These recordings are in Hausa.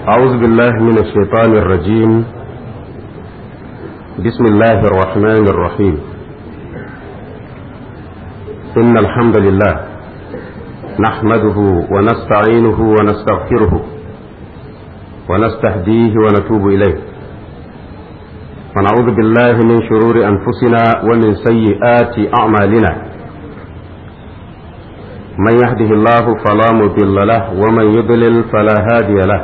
أعوذ بالله من الشيطان الرجيم بسم الله الرحمن الرحيم إن الحمد لله نحمده ونستعينه ونستغفره ونستهديه ونتوب إليه ونعوذ بالله من شرور أنفسنا ومن سيئات أعمالنا من يهده الله فلا مضل له ومن يضلل فلا هادي له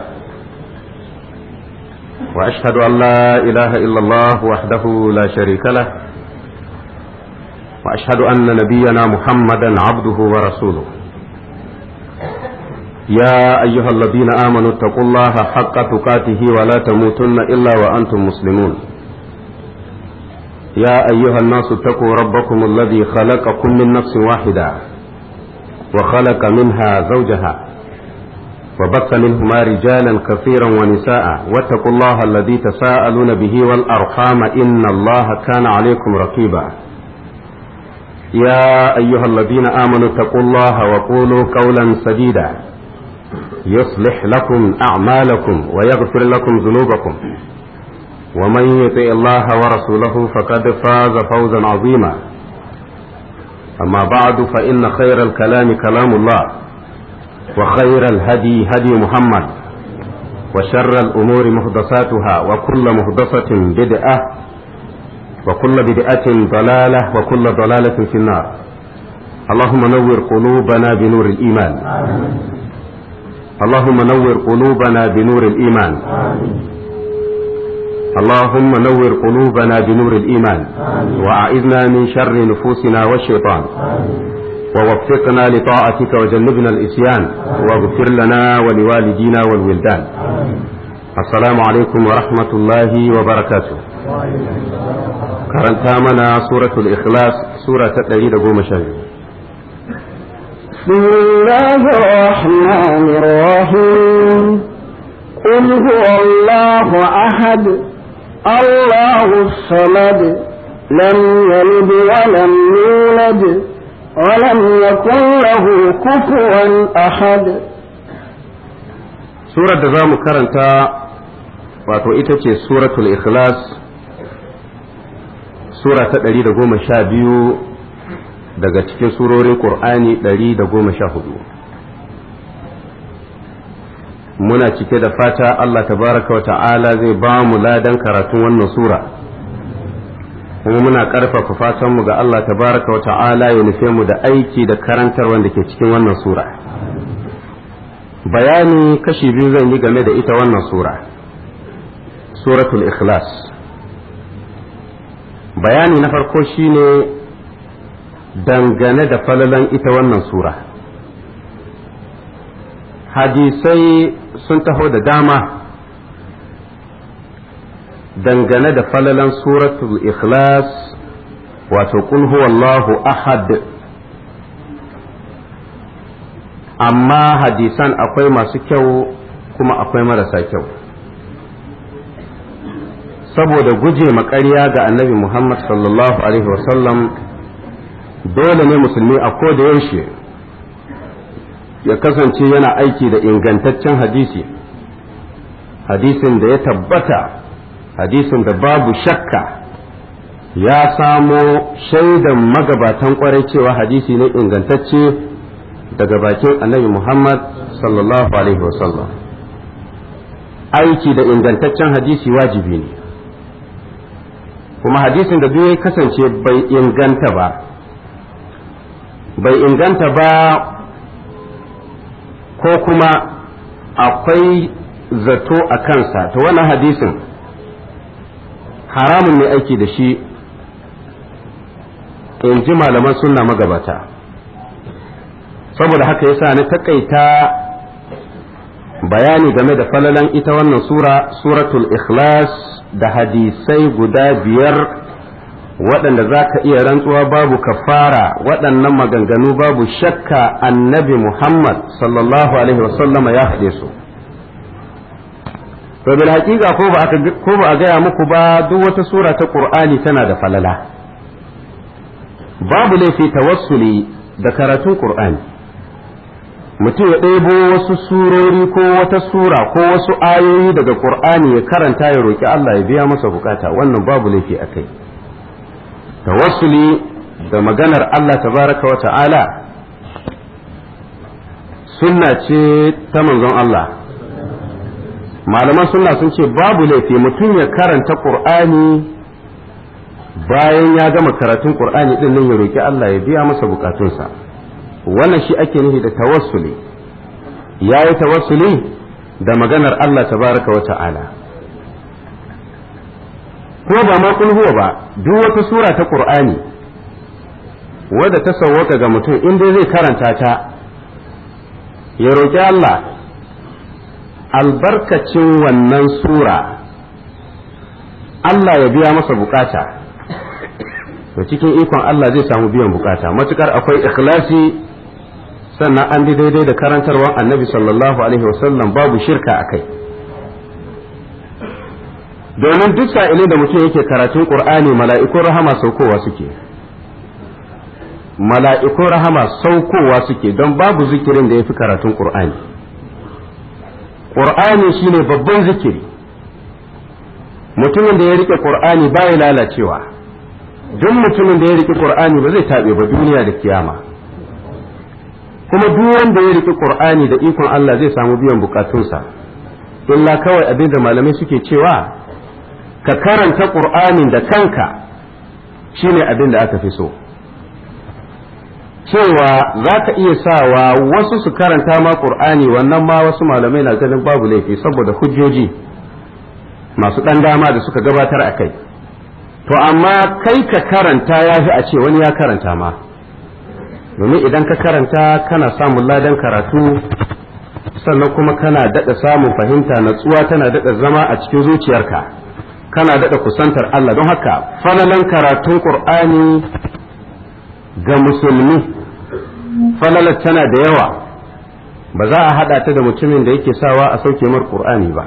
وأشهد أن لا إله إلا الله وحده لا شريك له وأشهد أن نبينا محمدا عبده ورسوله يا أيها الذين آمنوا اتقوا الله حق تقاته ولا تموتن إلا وأنتم مسلمون يا أيها الناس اتقوا ربكم الذي خلقكم من نفس واحدة وخلق منها زوجها وبث منهما رجالا كثيرا ونساء واتقوا الله الذي تساءلون به والأرحام إن الله كان عليكم رقيبا يا أيها الذين آمنوا اتقوا الله وقولوا قولا سديدا يصلح لكم أعمالكم ويغفر لكم ذنوبكم ومن يطع الله ورسوله فقد فاز فوزا عظيما أما بعد فإن خير الكلام كلام الله وخير الهدي هدي محمد وشر الأمور محدثاتها وكل محدثة بدعة وكل بدعة ضلالة وكل ضلالة في النار اللهم نور قلوبنا بنور الإيمان اللهم نور قلوبنا بنور الإيمان اللهم نور قلوبنا بنور الإيمان وأعذنا من شر نفوسنا والشيطان ووفقنا لطاعتك وجنبنا الإسيان واغفر لنا ولوالدينا والولدان السلام عليكم ورحمة الله وبركاته karanta mana suratul ikhlas sura ta ɗari da goma sha biyu بسم الله الرحمن الرحيم قل هو الله أحد الله الصمد لم يلد ولم يولد ولم يكن له كفوا أحد surar da za mu karanta wato ita ce suratul ikhlas sura ta ɗari da goma sha biyu daga cikin surorin ƙur'ani ɗari da goma sha hudu muna cike da fata Allah tabaraka wa ta'ala zai ba mu ladan karatun wannan sura kuma muna ƙarfafa fatanmu ga Allah tabaraka wa ta'ala ya nufe mu da aiki da karantar wanda ke cikin wannan sura bayani kashi biyu zan yi game da ita wannan sura suratul ikhlas bayani na farko shine dangane da falalan ita wannan sura hadisai sun taho da dama dangane da falalan suratul ikhlas wato qul huwallahu ahad amma hadisan akwai masu kyau kuma akwai marasa kyau saboda guje maƙarya ga annabi muhammad sallallahu alaihi wasallam dole ne musulmi a ko da yaushe ya kasance yana aiki da ingantaccen hadisi hadisin da ya tabbata hadisin da babu shakka ya samo shaidan magabatan kwarai cewa hadisi ne ingantacce daga bakin annabi Muhammad sallallahu alaihi wasallam aiki da ingantaccen hadisi wajibi ne kuma hadisin da duk ya kasance bai inganta ba bai inganta ba ko kuma akwai zato a kansa ta wannan hadisin haramun ne aiki da shi in ji malaman sunna magabata saboda haka yasa ni takaita bayani game da falalan ita wannan sura suratul ikhlas da hadisai guda biyar waɗanda za ka iya rantsuwa babu kafara waɗannan maganganu babu shakka annabi muhammad sallallahu alaihi wasallama ya faɗe su to bil haƙiƙa ko ba a gaya muku ba duk wata sura ta ƙur'ani tana da falala babu laifi tawassuli da karatun ƙur'ani mutum ya ɗebo wasu surori ko wata sura ko wasu ayoyi daga ƙur'ani ya karanta ya roƙi Allah ya biya masa bukata wannan babu laifi a kai tawassuli da maganar Allah tabaraka wa ta'ala sunna ce ta manzon Allah malaman sunna sun ce babu laifi mutum ya karanta ƙur'ani bayan ya gama karatun ƙur'ani ɗin nan ya roƙi Allah ya biya masa bukatunsa wannan shi ake nufi da tawassuli ya yi tawassuli da maganar Allah tabaraka wa ta'ala ko ba ma huwa ba duk wata sura ta ƙur'ani wadda ta sauwaka ga mutum in dai zai karanta ta ya roƙi Allah albarkacin wannan sura Allah ya biya masa bukata to cikin ikon Allah zai samu biyan bukata matukar akwai ikhlasi sannan an bi daidai da karantarwar annabi sallallahu alaihi wasallam babu shirka a kai domin duk sa'ilin da mutum yake karatun qur'ani mala'ikun rahama saukowa suke mala'ikun rahama saukowa suke don babu zikirin da ya fi karatun qur'ani qur'ani shine babban zikiri mutumin da ya rike qur'ani baya lalacewa duk mutumin da ya rike qur'ani ba zai taɓe ba duniya da kiyama kuma duk wanda ya rike qur'ani da ikon Allah zai samu biyan bukatunsa illa kawai abin da malamai suke cewa ka karanta qur'anin da kanka shine abin da aka fi so cewa za ka iya sawa wasu su karanta ma qur'ani wannan ma wasu malamai na ganin babu laifi saboda hujjoji masu ɗan dama da suka gabatar a kai to amma kai ka karanta ya fi a ce wani ya karanta ma domin idan ka karanta kana samun ladan karatu sannan kuma kana daɗa samun fahimta natsuwa tana daɗa zama a cikin zuciyarka kana daɗa kusantar Allah don haka falalan karatun ƙur'ani ga musulmi falalar tana da yawa ba za a haɗa ta da mutumin da yake sawa a sauke mar ƙur'ani ba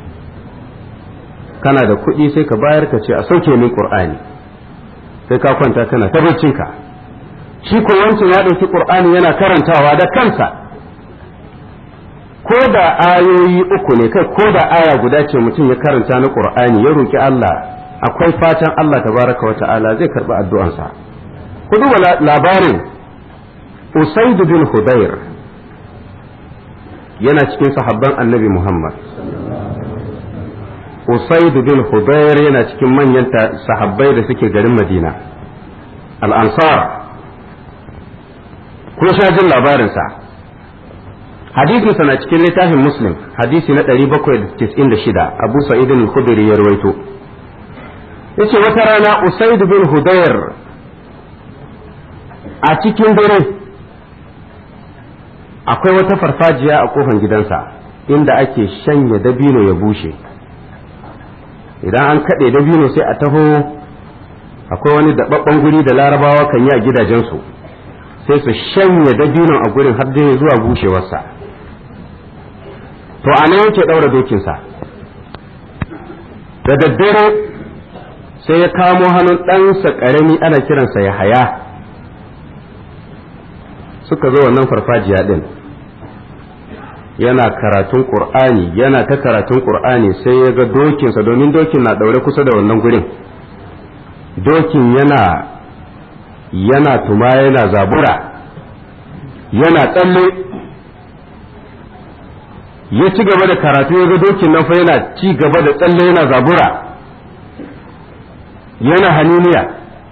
kana da kuɗi sai ka bayar ka ce a sauke min ƙur'ani sai ka kwanta kana ta ka shi ko wancan ya ɗauki ƙur'ani yana karantawa da kansa ko da ayoyi uku ne kai ko da aya guda ce mutum ya karanta na ƙur'ani ya roki Allah akwai fatan Allah tabaraka wa ta'ala zai karɓi addu'ansa ku duba labarin Usaid bin Hudayr yana cikin sahabban annabi Muhammad Usaid bin Hudayr yana cikin manyan sahabbai da suke garin Madina al-Ansar kun sha jin labarinsa hadisinsa na cikin littafin Muslim hadisi na 796 Abu Sa'id al-Khudri ya rawaito yace wata rana Usaid bin Hudayr a cikin dare akwai wata farfajiya a kofan gidansa inda ake shanya dabino ya bushe idan an kaɗe dabino sai a taho akwai wani daɓaɓɓen guri da larabawa kan yi a gidajensu sai su shanya dabinon a gurin har dai zuwa bushewarsa to a nan yake ɗaura dokinsa da daddare sai ya kamo hannun ɗansa ƙarami ana kiransa ya haya suka zo wannan farfajiya ɗin yana karatun ƙur'ani yana ta karatun ƙur'ani sai ya ga dokinsa domin dokin na ɗaure kusa da wannan gurin dokin yana yana tuma yana zabura yana tsalle ya ci gaba da karatu ya ga dokin nan fa yana ci gaba da tsalle yana zabura yana haniniya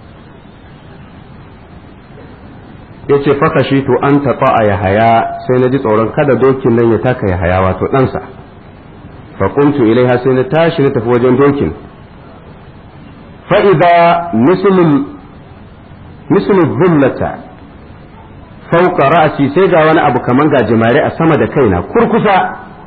ya ce faka shi to an taɓa a yahaya sai na ji tsoron kada dokin nan ya taka yahaya wato ɗansa faƙuntu ilaiha sai na tashi na tafi wajen dokin fa'iza mislul zullata fauka ra'asi sai ga wani abu kaman gajimare a sama da kaina kurkusa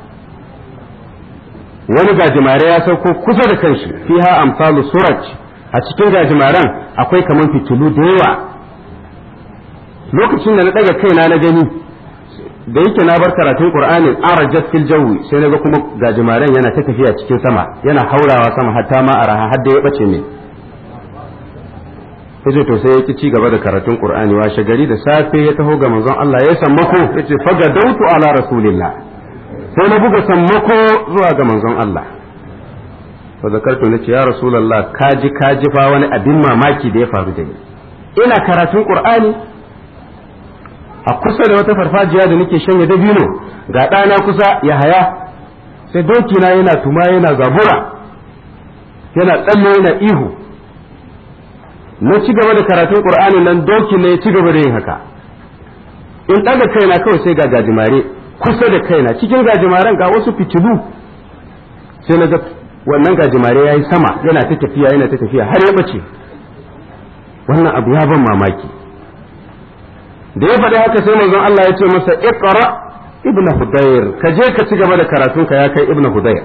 wani gajimare ya sauko kusa da kanshi fiha amsalu suraj a cikin gajimaren akwai kaman fitilu da yawa lokacin da na daga kaina na gani da yake na bar karatun qur'anin arajat fil jawi sai naga kuma gajimaren yana ta tafiya cikin sama yana haurawa sama hatta ma araha har da ya bace ne yace to sai ya ki ci gaba da karatun qur'ani washe gari da safe ya taho ga manzon Allah ya sammako yace faga dautu ala rasulillah sai na buga sammako zuwa ga manzon Allah fa zakartu nace ya rasulullah kaji kaji fa wani abin mamaki da ya faru da ni ina karatun qur'ani a kusa da wata farfajiya da nake shanye dabino ga ɗana kusa ya haya sai doki na yana tuma yana zabura yana tsalle yana ihu na ci gaba da karatun qur'ani nan doki ne ya ci gaba da yin haka in ɗaga kaina kawai sai ga gajimare kusa da kaina cikin gajimaren ga wasu fitilu sai na ga wannan gajimare ya yi sama yana ta tafiya yana ta tafiya har ya bace wannan abu ya ban mamaki da ya faɗi haka sai manzon Allah ya ce masa iqra ibn hudayr ka je ka ci gaba da karatun ka ya kai ibn hudayr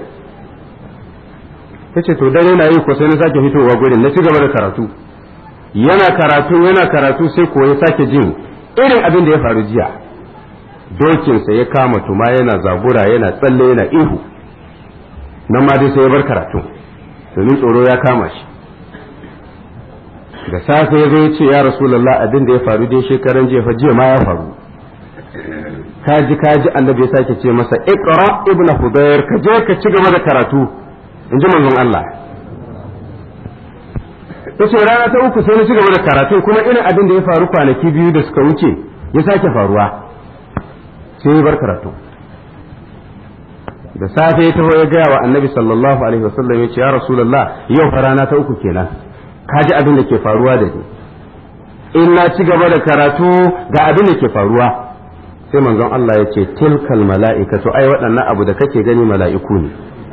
yace to dare na yi ko sai na sake fitowa gurin na ci gaba da karatu yana karatu yana karatu sai ko ya sake jin irin abin da ya faru jiya dokinsa ya kama tuma yana zabura yana tsalle yana ihu nan ma dai sai ya bar karatu domin tsoro ya kama shi da safe ya zo ya ce ya rasulallah abin da ya faru dai shekaran jiya fa jiya ma ya faru kaji kaji annabi ya sake ce masa iqra ibnu hudayr ka je ka ci gaba da karatu in ji manzon Allah yace rana ta uku sai na ci gaba da karatu kuma irin abin da ya faru kwanaki biyu da suka wuce ya sake faruwa sai ya bar karatu da safe ya taho ya gaya wa annabi sallallahu alaihi wasallam ya ce ya rasulullah yau fa rana ta uku kenan ka ji abin da ke faruwa da ni in na ci gaba da karatu ga abin da ke faruwa sai manzon Allah ya ce tilkal mala'ikatu ai waɗannan abu da kake gani mala'iku ne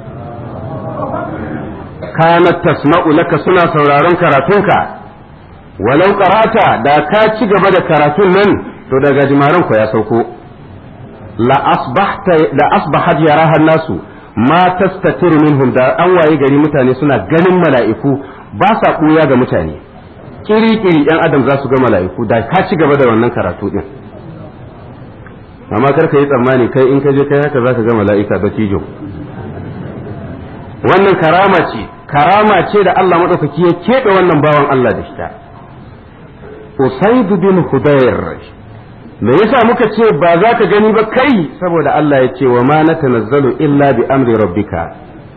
kanat tasma'u laka suna sauraron karatunka walau qara'ata da ka ci gaba da karatun nan to daga jimaran ku ya sauko la asbahta la asbahat yaraha nasu ma tastatiru minhum da an waye gari mutane suna ganin mala'iku ba sa ɓuya ga mutane kiri-kiri ‘yan adam za su ga mala'iku da ka ci gaba da wannan karatu ɗin amma kar ka yi tsammani kai in ka je kai haka za ka ga mala'ika da tijo wannan karama ce karama ce da Allah maɗaukaki ya keɓe wannan bawan Allah da shi Usaid bin Hudayr me yasa muka ce ba za ka gani ba kai saboda Allah ya ce wa ma natanazzalu illa bi amri rabbika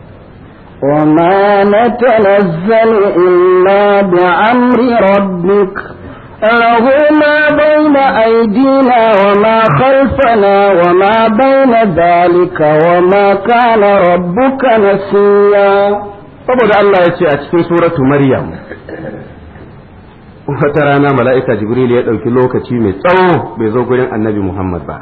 وما نتنزل إلا بأمر ربك له ما بين أيدينا وما خلفنا وما بين ذلك وما كان ربك نسيا saboda Allah ya ce a cikin suratu Maryam wata rana mala'ika Jibril ya ɗauki lokaci mai tsawo bai zo gurin annabi Muhammad ba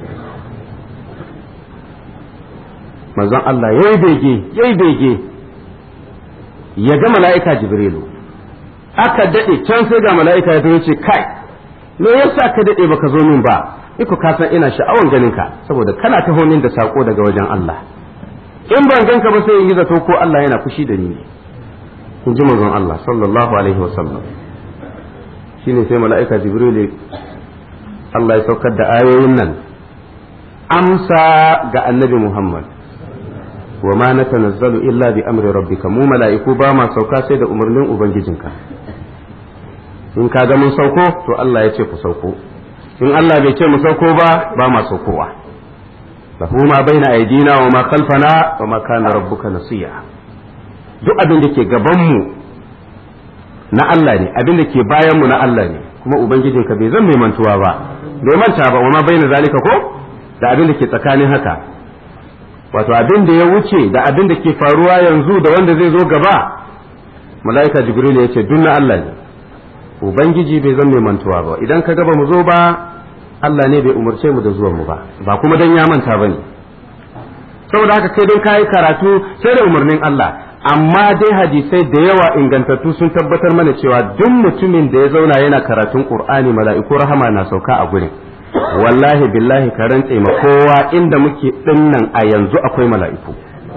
manzon Allah ya yi bege ya yi bege ya ga mala'ika Jibrilu aka daɗe can sai ga mala'ika ya zo ce kai me yasa ka daɗe baka zo min ba iko ka san ina sha'awan ganin ka saboda kana taho min da sako daga wajen Allah in ban ganka ba sai in yi zato ko Allah yana fushi da ni ne in ji manzon Allah sallallahu alaihi wasallam shine sai mala'ika Jibrilu Allah ya saukar da ayoyin nan amsa ga annabi Muhammad wa ma natanazzalu illa bi amri rabbika mu mala'iku ba ma sauka sai da umarnin ubangijinka in ka ga mun sauko to Allah ya ce ku sauko in Allah bai ce mu sauko ba ba ma saukowa lahu ma baina aidina wa ma khalfana wa ma kana rabbuka nasiya duk abin da ke gaban mu na Allah ne abin da ke bayan mu na Allah ne kuma ubangijinka bai zan mai mantuwa ba bai manta ba wa ma baina zalika ko da abin da ke tsakanin haka wato abin da ya wuce da abin da ke faruwa yanzu da wanda zai zo gaba mala'ika jibril ya ce na Allah ne ubangiji bai zan mai mantuwa ba idan ka gaba mu zo ba Allah ne bai umarce mu da zuwan mu ba ba kuma dan ya manta bane saboda haka kai don kayi karatu sai da umarnin Allah amma dai hadisai da yawa ingantattu sun tabbatar mana cewa duk mutumin da ya zauna yana karatun Qur'ani mala'iku rahama na sauka a gurin wallahi billahi ka rantse ma kowa inda muke dinnan a yanzu akwai mala'iku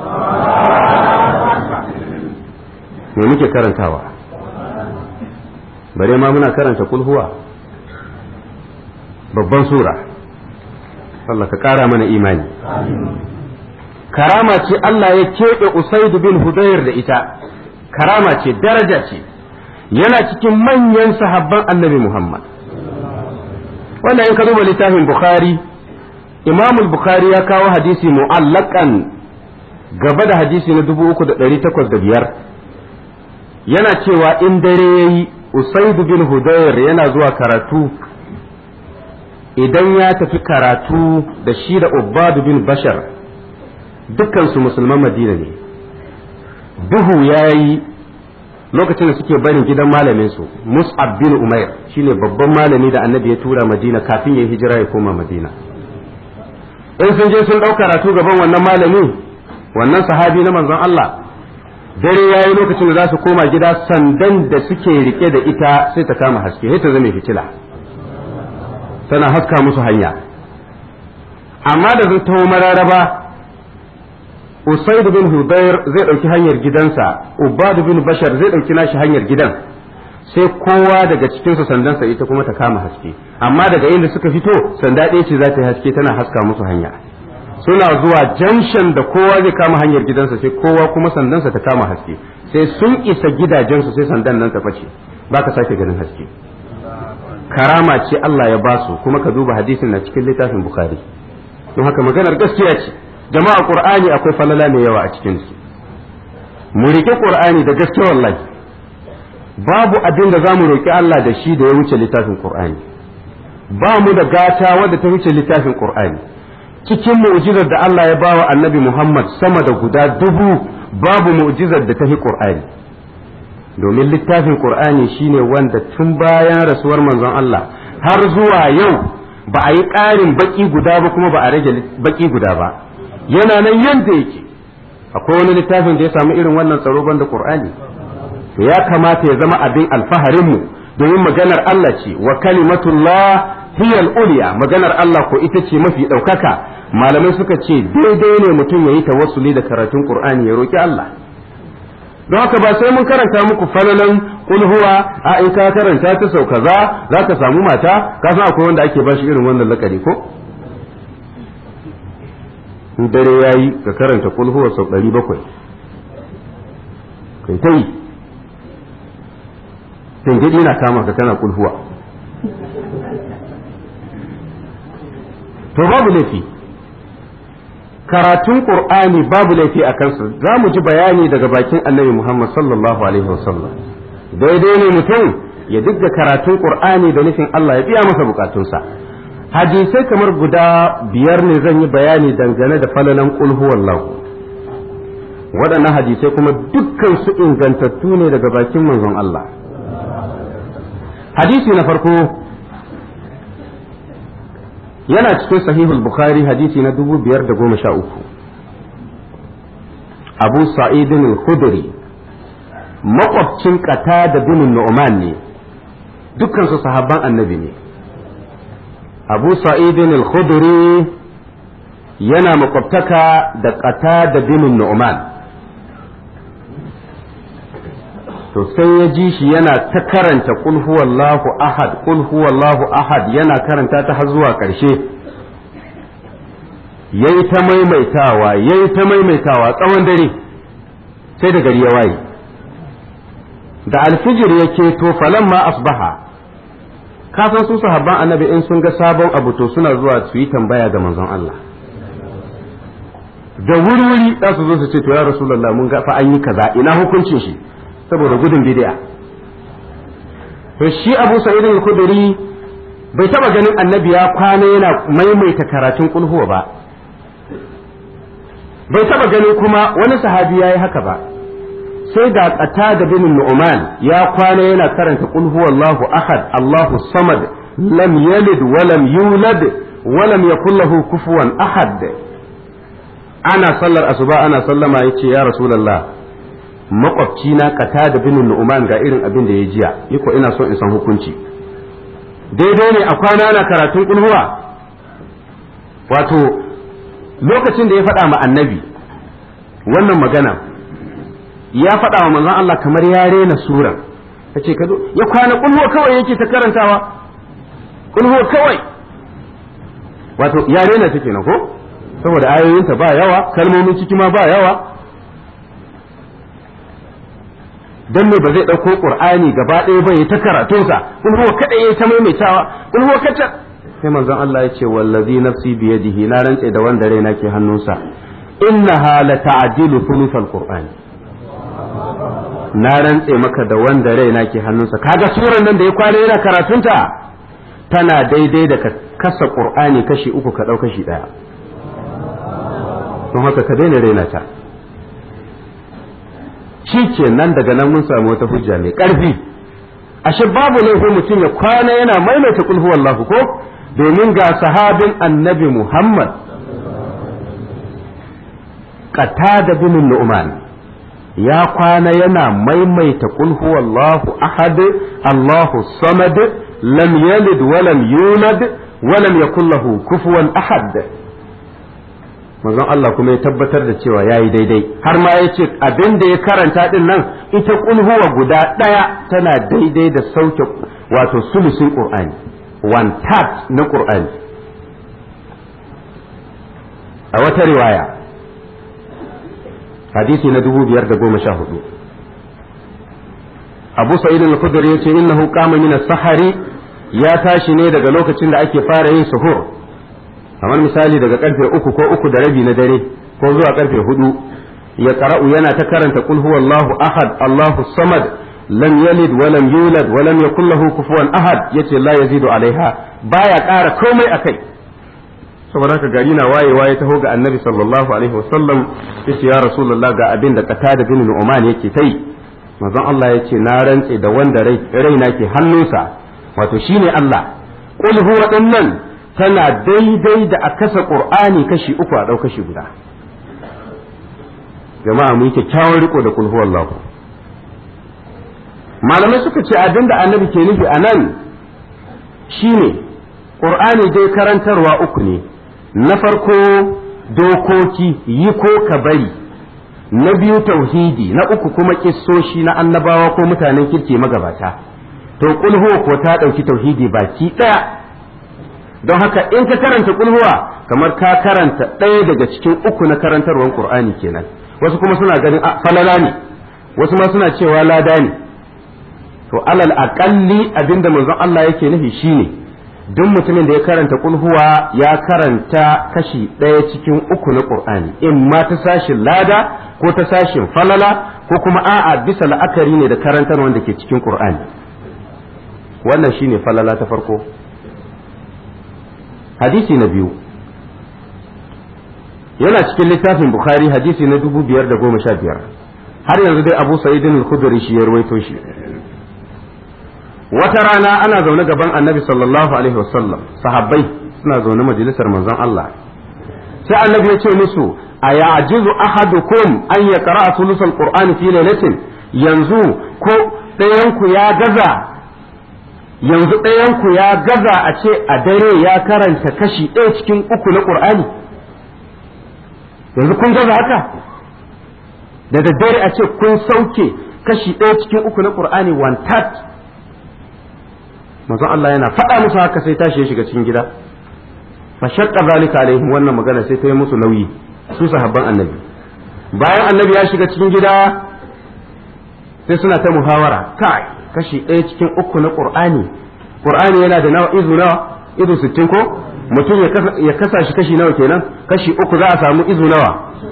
me muke karantawa bare ma muna karanta kulhuwa babban sura Allah ka kara mana imani karama ce Allah ya keɓe Usaid bin Hudayr da ita karama ce daraja ce yana cikin manyan sahabban annabi Muhammad wannan in ka duba littafin Bukhari Imam Bukhari ya kawo hadisi mu'allakan gaba da hadisi na 3805 yana cewa in dare yayi Usaid bin Hudayr yana zuwa karatu idan ya tafi karatu da shi da Ubbad bin Bashar dukkansu musulman Madina ne duhu yayi lokacin da suke barin gidan malamin su Mus'ab bin Umair shine babban malami da Annabi ya tura Madina kafin ya hijira ya koma Madina in sun je sun ɗau karatu gaban wannan malami wannan sahabi na manzon Allah dare yayi lokacin da za su koma gida sandan da suke rike da ita sai ta kama haske sai ta zame fitila tana haska musu hanya amma da zai taho mararaba Usaid bin Hudayr zai ɗauki hanyar gidansa Ubad bin Bashar zai ɗauki nashi hanyar gidan sai kowa daga cikinsu sandansa ita kuma ta kama haske amma daga inda suka fito sanda ɗaya ce za ta yi haske tana haska musu hanya suna zuwa janshan da kowa zai kama hanyar gidansa sai kowa kuma sandansa ta kama haske sai sun isa gidajensu sai sandan nan ta face ba ka sake ganin haske karama ce Allah ya basu kuma ka duba hadisin na cikin littafin Bukhari don haka maganar gaskiya ce jama'a Qur'ani akwai falala mai yawa a cikin su mu rike Qur'ani da gaske wallahi babu abin da zamu roki Allah da shi da ya wuce littafin Qur'ani ba mu da gata wadda ta wuce littafin Qur'ani cikin mu'jizar da Allah ya bawa Annabi Muhammad sama da guda dubu babu mu'jizar da ta fi Qur'ani domin littafin Qur'ani shine wanda tun bayan rasuwar manzon Allah har zuwa yau ba a yi ƙarin baki guda ba kuma ba a rage baki guda ba yana nan yadda yake akwai wani littafin da ya samu irin wannan tsaro banda Qur'ani to ya kamata ya zama abin alfaharin mu domin maganar Allah ce wa kalimatullah hiya al-ulya maganar Allah ko ita ce mafi ɗaukaka malamai suka ce daidai ne mutum ya yi tawassuli da karatun Qur'ani ya roki Allah don haka ba sai mun karanta muku falalan kulhuwa a in ka karanta ta sau kaza za ka samu mata ka san akwai wanda ake bashi irin wannan lakari ko in dare yayi ka karanta kulhuwa sau ɗari bakwai kai ta yi tangidi na kama ka kana kulhuwa to babu laifi karatun qur'ani babu laifi a kansa za mu ji bayani daga bakin annabi muhammad sallallahu alaihi wasallam daidai ne mutum ya digga karatun qur'ani da nufin allah ya biya masa bukatunsa hadisai kamar guda biyar ne zan yi bayani dangane da falalan qul huwallahu waɗannan hadisai kuma dukkan su ingantattu ne daga bakin manzon allah hadisi na farko yana cikin sahihul bukhari hadisi na dubu biyar da goma sha uku abu sa'idin al-khudri makwabcin kata da binin nu'man ne dukkansu sahabban annabi ne abu sa'idin al-khudri yana makwabtaka da kata da binin nu'man to sai ya ji shi yana ta karanta kul huwallahu ahad kul huwallahu ahad yana karanta ta har zuwa ƙarshe yayi ta maimaitawa yayi ta maimaitawa tsawon dare sai da gari ya waye da alfijir ya keto falamma asbaha kafin su sahabban annabi in sun ga sabon abu to suna zuwa su yi tambaya ga manzon Allah da wuri-wuri za su zo su ce to ya rasulullah mun ga fa an yi kaza ina hukuncin shi saboda gudun bid'a to shi Abu Sa'id al-Khudri bai taba ganin annabi ya kwana yana maimaita karatun kulhuwa ba bai taba ganin kuma wani sahabi yayi haka ba sai ga qatada bin Nu'man ya kwana yana karanta qul huwallahu ahad Allahu samad lam yalid wa lam yulad wa lam yakul lahu kufuwan ahad ana sallar asuba ana sallama yace ya rasulullah makwabci na kata da binin nu'man ga irin abin da ya jiya ni ko ina so in san hukunci daidai ne a kwana na karatun kulhuwa wato lokacin da ya faɗa ma annabi wannan magana ya faɗa wa manzon Allah kamar ya rena sura yace ka ya kwana kulhuwa kawai yake ta karantawa kulhuwa kawai wato ya rena take na ko saboda ayoyinta ba yawa kalmomin ciki ma ba yawa dan me ba zai dauko qur'ani gaba ɗaya ba ya ta karatunsa kul huwa kada yayi ta maimaitawa kul huwa kada sai manzon Allah ya ce wallazi nafsi bi yadihi na rantse da wanda raina ke hannunsa innaha la ta'dilu thuluthal qur'ani na rantse maka da wanda raina ke hannunsa kaga suran nan da ya kwana yana karatunta tana daidai da ka kasa qur'ani kashi uku ka dau kashi daya don haka ka daina raina ta shi ke nan daga nan mun samu wata hujja mai ƙarfi ashe babu laifin mutum ya kwana yana maimaita kulhu wallahu ko domin ga sahabin annabi muhammad qatada bin nu'man ya kwana yana maimaita kulhu wallahu ahad allahu samad lam yalid wa lam yulad wa lam yakul lahu kufuwan ahad manzon Allah kuma ya tabbatar da cewa ya yi daidai har ma ya ce abin da ya karanta din nan ita kulhuwa guda ɗaya tana daidai da sauke wato sulusin ƙur'ani one third na ƙur'ani a wata riwaya hadisi na dubu biyar da goma sha hudu abu sa'id al-khudri ya ce innahu qama min as-sahari ya tashi ne daga lokacin da ake fara yin suhur kamar misali daga karfe uku ko uku da rabi na dare ko zuwa karfe hudu ya qara'u yana ta karanta qul huwallahu ahad allahu samad lam yalid wa lam yulad wa lam yakul lahu kufuwan ahad yace la yazidu alaiha baya ƙara komai akai saboda haka gari na wayewa ya taho ga annabi sallallahu alaihi wasallam yace ya rasulullah ga abin da qatada bin nu'man yake tai manzon Allah yace na rantse da wanda raina ke hannunsa wato shine Allah qul huwa dinnan tana daidai da a kasa ƙur'ani kashi uku a ɗau kashi guda jama'a mu yi kyakkyawan riko da kulhu Allah malamai suka ce abin da annabi ke nufi a nan shine ƙur'ani dai karantarwa uku ne na farko dokoki yi ko ka bari na biyu tauhidi na uku kuma kissoshi na annabawa ko mutanen kirki magabata to kulhu ko ta ɗauki tauhidi baki ɗaya don haka in ka karanta kulhuwa kamar ka karanta ɗaya daga cikin uku na karantarwar qur'ani kenan wasu kuma suna ganin falala ne wasu ma suna cewa lada ne to alal aqalli abinda manzon Allah yake nufi shine duk mutumin da ya karanta kulhuwa ya karanta kashi ɗaya cikin uku na qur'ani in ma ta sashin lada ko ta sashin falala ko kuma a'a bisa la'akari ne da karantarwar da ke cikin qur'ani wannan shine falala ta farko hadisi na biyu yana cikin littafin bukhari hadisi na dubu biyar da goma sha biyar har yanzu dai abu sa'idin al-khudri shi ya ruwaito shi wata rana ana zaune gaban annabi sallallahu alaihi wasallam sahabbai suna zaune majalisar manzon Allah sai annabi ya ce musu a ya'jizu ahadukum an yaqra'a sulusal qur'ani fi lailatin yanzu ko ɗayanku ya gaza yanzu ɗayanku ya gaza a ce a dare ya karanta kashi ɗaya cikin uku na ƙur'ani yanzu kun gaza haka da daddare a ce kun sauke kashi ɗaya cikin uku na ƙur'ani one third manzon Allah yana faɗa musu haka sai tashi ya shiga cikin gida fa shaqqa zalika alaihim wannan magana sai ta yi musu nauyi su sahabban annabi bayan annabi ya shiga cikin gida sai suna ta muhawara kai kashi ɗaya cikin uku na ƙur'ani ƙur'ani yana da nawa izu nawa izu sittin ko mutum ya kasa shi kashi nawa kenan kashi uku za a samu izu nawa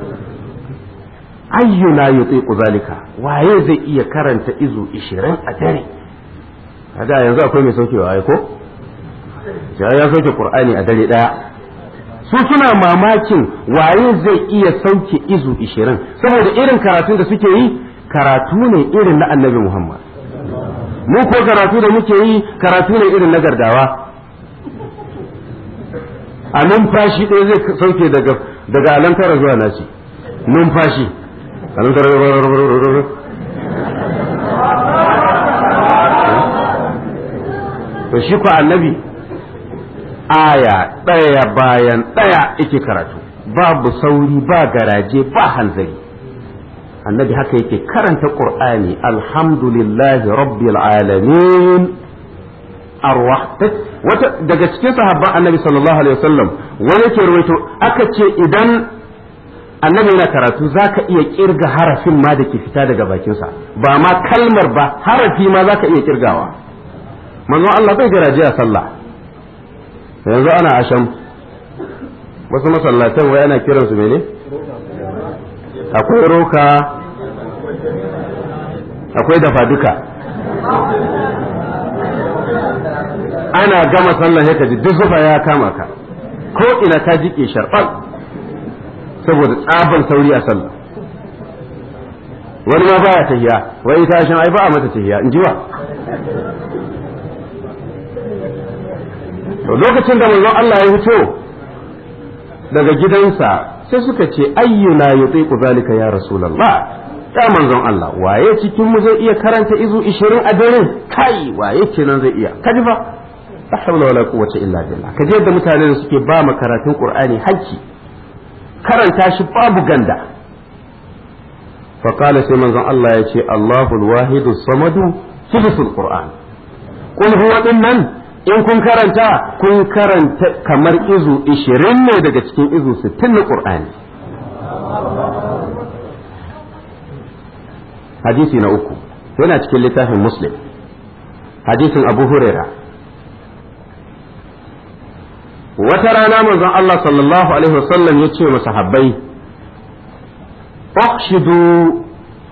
ayyuna yutiqu zalika waye zai iya karanta izu ishirin a dare kaga yanzu akwai mai saukewa ai ko ya sauke ƙur'ani a dare ɗaya su suna mamakin waye zai iya sauke izu ishirin saboda irin karatun da suke yi karatu ne irin na annabi Muhammad mu ko karatu da muke yi karatu ne irin na gardawa a numfashi ɗaya zai sauke daga daga alantara zuwa nasi numfashi to shi ko annabi aya ɗaya bayan ɗaya yake karatu babu sauri ba garaje ba hanzari annabi haka yake karanta qur'ani alhamdulillahi rabbil alamin arwah wata daga cikin sahabban annabi sallallahu alaihi wasallam wani ke rawaito aka ce idan annabi yana karatu za ka iya kirga harafin ma da ke fita daga bakinsa ba ma kalmar ba harafi ma za ka iya kirgawa manzo Allah bai garaje a sallah yanzu ana asham wasu masallatan wai ana kiransu mene akwai roka akwai dafa duka ana gama sallah ya kaji duk zufa ya kama ka ko ina ka jike sharɓar saboda tsaban sauri a sallah wani ma baya tahiya wai ita shan ai ba a mata tahiya in ji wa to lokacin da manzon Allah ya fito daga gidansa sai suka ce ayyuna yutiqu zalika ya rasulullah ya manzon Allah waye cikin mu zai iya karanta izu 20 a dare kai waye kenan zai iya kaji fa la hawla wala quwwata illa billah kaje yadda mutanen suke ba mu karatun qur'ani hakki karanta shi babu ganda fa qala sai manzon Allah ya ce Allahul wahidu samadu sulusul qur'an qul huwa dinnan in kun karanta kun karanta kamar izu 20 ne daga cikin izu 60 na qur'ani hadisi na uku yana cikin littafin muslim hadisin abu huraira wata rana manzon Allah sallallahu alaihi wasallam ya ce masa habbai ukhshidu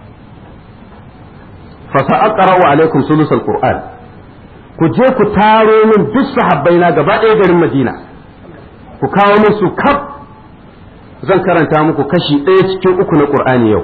fa sa'aqra'u alaikum sulusal qur'an ku je ku taro min duk sahabbai na gaba ɗaya garin Madina ku kawo min su kaf zan karanta muku kashi ɗaya cikin uku na Qur'ani yau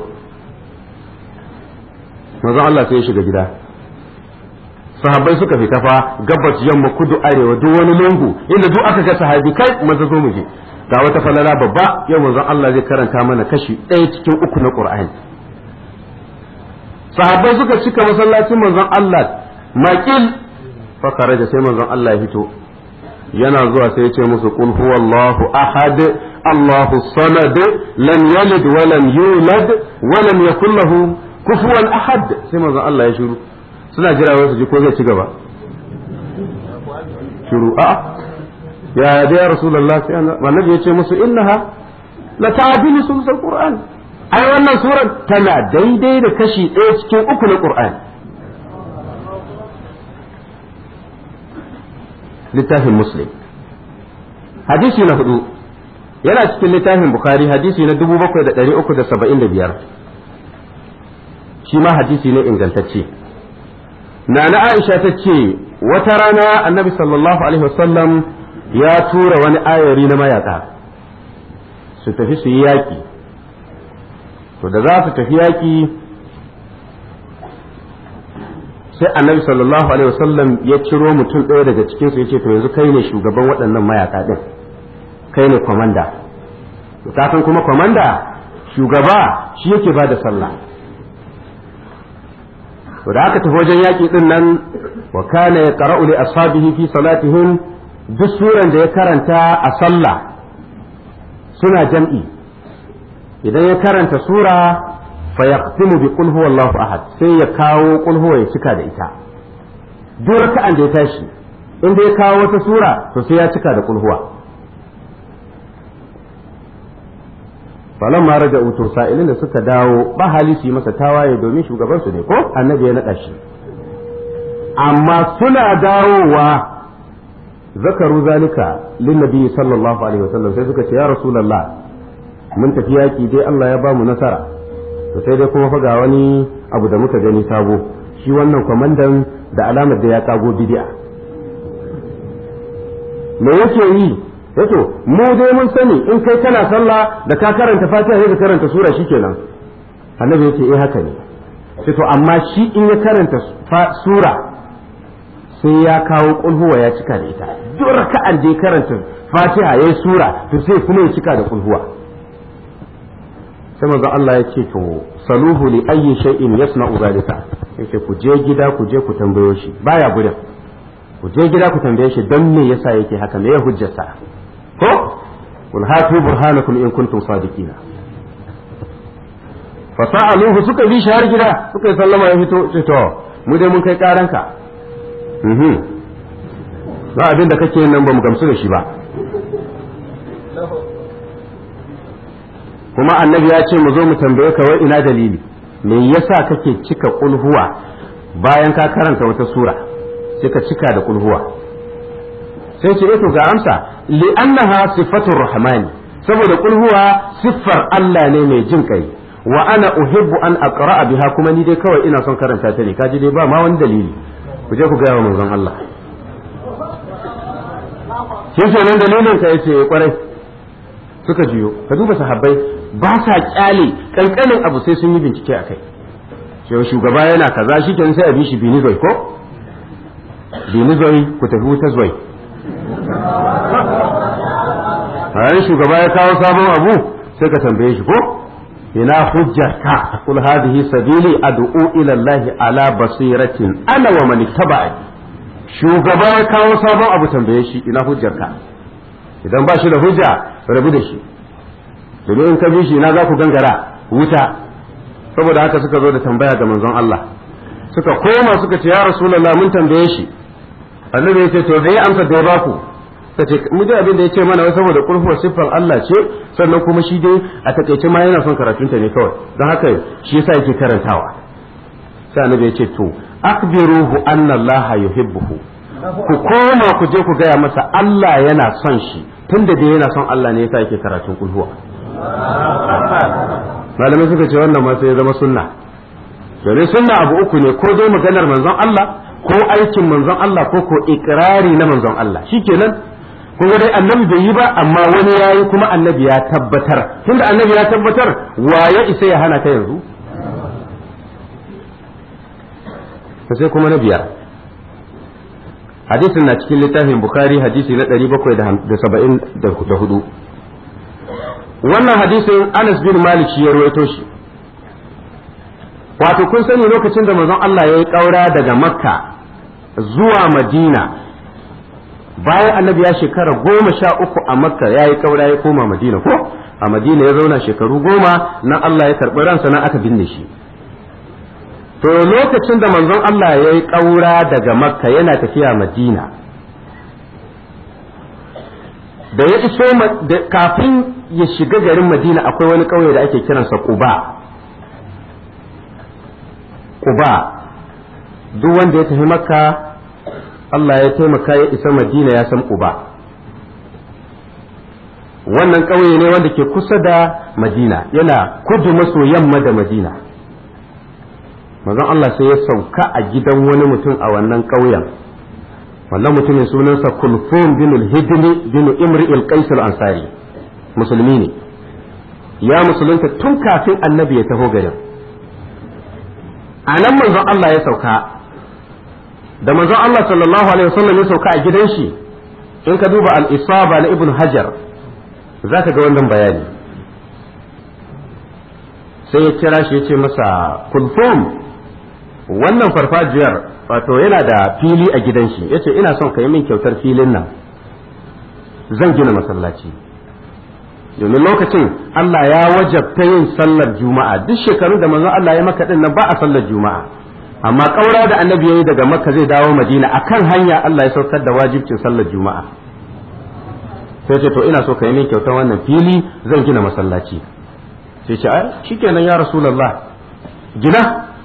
manzon Allah sai ya shiga gida sahabbai suka fita fa gabas yamma kudu arewa duk wani lungu inda duk aka ga sahabi kai maza zo mu je ga wata falala babba yau manzon Allah zai karanta mana kashi ɗaya cikin uku na Qur'ani sahabbai suka cika masallacin manzon Allah maƙil fa da sai manzon Allah ya fito yana zuwa sai ya ce musu qul huwallahu ahad Allahu samad lam yalid wa lam yulad wa lam yakul lahu kufuwan ahad sai manzon Allah ya shiru suna jira wasu ji ko zai ci gaba shiru a ya da ya rasulullah sai annabi ya ce musu innaha la ta'dilu sulsul qur'an ai wannan surar tana daidai da kashi ɗaya cikin uku na qur'an littafin muslim hadisi na hudu yana cikin littafin bukhari hadisi na 7375 shi ma hadisi ne ingantacce Nana Aisha ta ce wata rana annabi sallallahu Alaihi wasallam ya tura wani ayari na mayaka su tafi su yi yaƙi to da za su tafi yaƙi sai annabi sallallahu Alaihi wasallam ya ciro mutum ɗaya daga cikinsu ya ce to yanzu kai ne shugaban waɗannan mayaka ɗin kai ne kwamanda kafin kuma kwamanda shugaba shi yake ba da sallah to da aka tafi wajen yaƙi din nan wa kana ya qara'u li ashabihi fi salatihim duk suran da ya karanta a sallah suna jam'i idan ya karanta sura fa yaqtimu bi qul huwallahu ahad sai ya kawo qul huwa ya cika da ita duk raka'an da ya tashi in da ya kawo wata sura to sai ya cika da qul huwa falan ma raja uto sa'ilin da suka dawo ba hali su yi masa tawaye domin shugaban su ne ko annabi ya naɗa shi amma suna dawowa zakaru zalika lin nabi sallallahu alaihi wasallam sai suka ce ya rasulullah mun tafi yaki dai Allah ya ba mu nasara to sai dai kuma fa ga wani abu da muka gani sabo shi wannan kwamandan da alamar da ya kago bid'a me yake yi yato mu dai mun sani in kai kana sallah da ka karanta fatiha sai ka karanta sura shikenan annabi yace eh haka ne sai to amma shi in ya karanta sura sai ya kawo kulhuwa ya cika da ita duk raka'an da ya karanta fatiha yayi sura to sai kuma ya cika da kulhuwa sai manzo Allah ya ce to saluhu li ayyi shay'in yasna'u zalika yace ku je gida ku je ku tambayo shi baya gudan ku je gida ku tambaye shi don me yasa yake haka me ya hujjata ko kul hatu burhanakum in kuntum sadiqina fa sa'aluhu suka bi shi har gida suka yi sallama ya fito ce to mu dai mun kai karanka mhm ba abin da kake nan ba mu gamsu da shi ba kuma annabi ya ce mu zo mu tambaye ka wai ina dalili me yasa kake cika kulhuwa bayan ka karanta wata sura sai ka cika da kulhuwa sai ce to ga amsa li annaha sifatur rahmani saboda kulhuwa siffar Allah ne mai jin kai wa ana uhibbu an aqra'a biha kuma ni dai kawai ina son karanta ta ne kaji dai ba ma wani dalili ku je ku ga wa manzon Allah shi kenan dalilin ka yace kwarai suka jiyo ka duba sahabbai ba sa kyale kankanin abu sai sun yi bincike a kai cewa shugaba yana kaza shi kenan sai a bi shi binizoi ko binizoi ku tafi wuta zoi bayan shugaba ya kawo sabon abu sai ka tambaye shi ko ina hujjarka kul hadhihi sabili ad'u ila Allah ala basiratin ana wa man tabi'i shugaba ya kawo sabon abu tambaye shi ina hujjarka idan ba shi da hujja rabu da shi domin in ka bi shi ina za ku gangara wuta saboda haka suka zo da tambaya ga manzon Allah suka koma suka ce ya rasulullah mun tambaye shi annabi ya ce to da ya amsa da ya baku ta ce mu ji abin da ya ce mana wai saboda kurfuwar siffar Allah ce sannan kuma shi dai a takaice ma yana son karatunta ne kawai don haka shi yasa yake karantawa sai annabi ya ce to akbiruhu anna Allah yuhibbuhu ku koma ku je ku gaya masa Allah yana son shi tunda dai yana son Allah ne yasa yake karatun kulhuwa malamai suka ce wannan ma sai ya zama sunna domin sunna abu uku ne ko dai maganar manzon Allah ko aikin manzon Allah ko ko ikrari na manzon Allah shikenan kun ga dai annabi bai yi ba amma wani yayi kuma annabi ya tabbatar tunda annabi ya tabbatar wa ya isa ya hana ka yanzu sai kuma na biyar hadisin na cikin littafin bukhari hadisi na 774 wannan hadisin anas bin malik shi ya ruwaito shi wato kun sani lokacin da manzon Allah ya yi ƙaura daga makka zuwa madina bayan annabi ya shekara goma sha uku a makka ya yi ƙaura ya koma madina ko a madina ya zauna shekaru goma nan Allah ya karɓi ransa nan aka binne shi to lokacin da manzon Allah ya yi ƙaura daga makka yana tafiya madina da ya iso kafin ya shiga garin madina akwai wani ƙauye da ake kiransa quba quba duk wanda ya tafi makka Allah ya taimaka ya isa madina ya san quba wannan ƙauye ne wanda ke kusa da madina yana kudu maso yamma da madina manzon Allah sai ya sauka a gidan wani mutum a wannan ƙauyen wannan mutumin sunansa kulfum bin al-hidni bin imri al-qais al-ansari musulmi ne ya musulunta tun kafin annabi ya taho garin a nan manzon Allah ya sauka da manzon Allah sallallahu alaihi wasallam ya sauka a gidan shi in ka duba al-isaba na ibn hajar za ka ga wannan bayani sai ya kira shi ya ce masa kulfum wannan farfajiyar wato yana da fili a gidan shi yace ina son ka yi min kyautar filin nan zan gina masallaci domin lokacin Allah ya wajabta yin sallar juma'a duk shekarun da manzon Allah ya maka din nan ba a sallar juma'a amma kaura da annabi yayi daga makka zai dawo madina akan hanya Allah ya saukar da wajibcin sallar juma'a sai ce to ina so ka yi min kyautar wannan fili zan gina masallaci sai ce ai shikenan ya rasulullah gina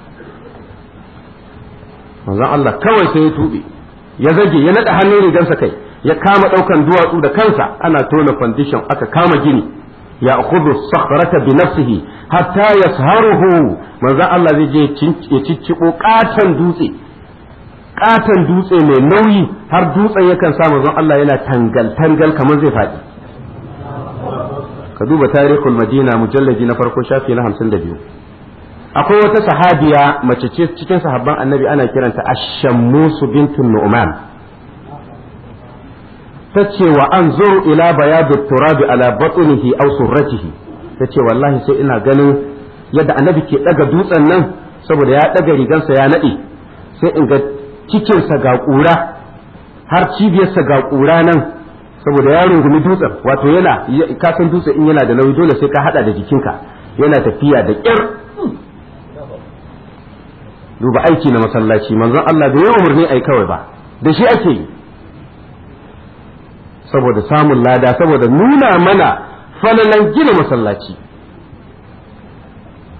manzon Allah kawai sai ya tuɓe ya zage ya naɗa hannun rigarsa kai ya kama ɗaukan duwatsu da kansa ana tona foundation aka kama gini ya akhudhu sakhrata bi nafsihi hatta yasharuhu manzon Allah zai je ya cicciɓo ƙaton dutse ƙaton dutse mai nauyi har dutsen yakan sa manzon Allah yana tangal tangal kamar zai faɗi ka duba tarihul madina mujallaji na farko shafi na hamsin da biyu akwai wata sahabiya mace ce cikin sahabban annabi ana kiranta ashammusu bintun nu'man ta ce wa an zuru ila bayadu turabi ala batnihi aw surratihi ta ce wallahi sai ina ganin yadda annabi ke daga dutsen nan saboda ya daga rigansa ya nade sai in ga cikinsa ga kura har cibiyarsa ga kura nan saboda ya rungumi dutsen wato yana kasan dutse in yana da nauyi dole sai ka hada da jikinka yana tafiya da kyar duba aiki na masallaci manzon Allah bai yi umarni ai kawai ba da shi ake yi saboda samun lada saboda nuna mana falalan gina masallaci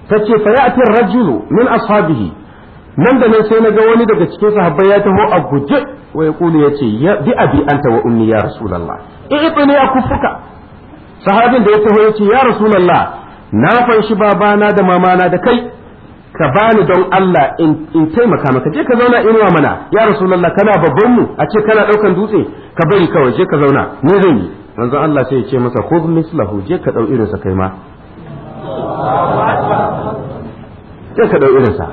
tace fa ya'ti ar-rajulu min ashabihi nan da nan sai na ga wani daga cikin sahabbai ya taho a guje wa yaqulu yace ya bi abi anta wa ummi ya rasulullah i'tini akufuka sahabin da ya taho yace ya rasulullah na fanshi babana da mamana da kai ka bani don Allah in taimaka maka je ka zauna inuwa mana ya rasulullah kana babban mu a ce kana daukan dutse ka bari kawai je ka zauna ni zan yi manzon Allah sai ya ce masa khudh mislahu je ka dau irinsa kai ma je ka dau irinsa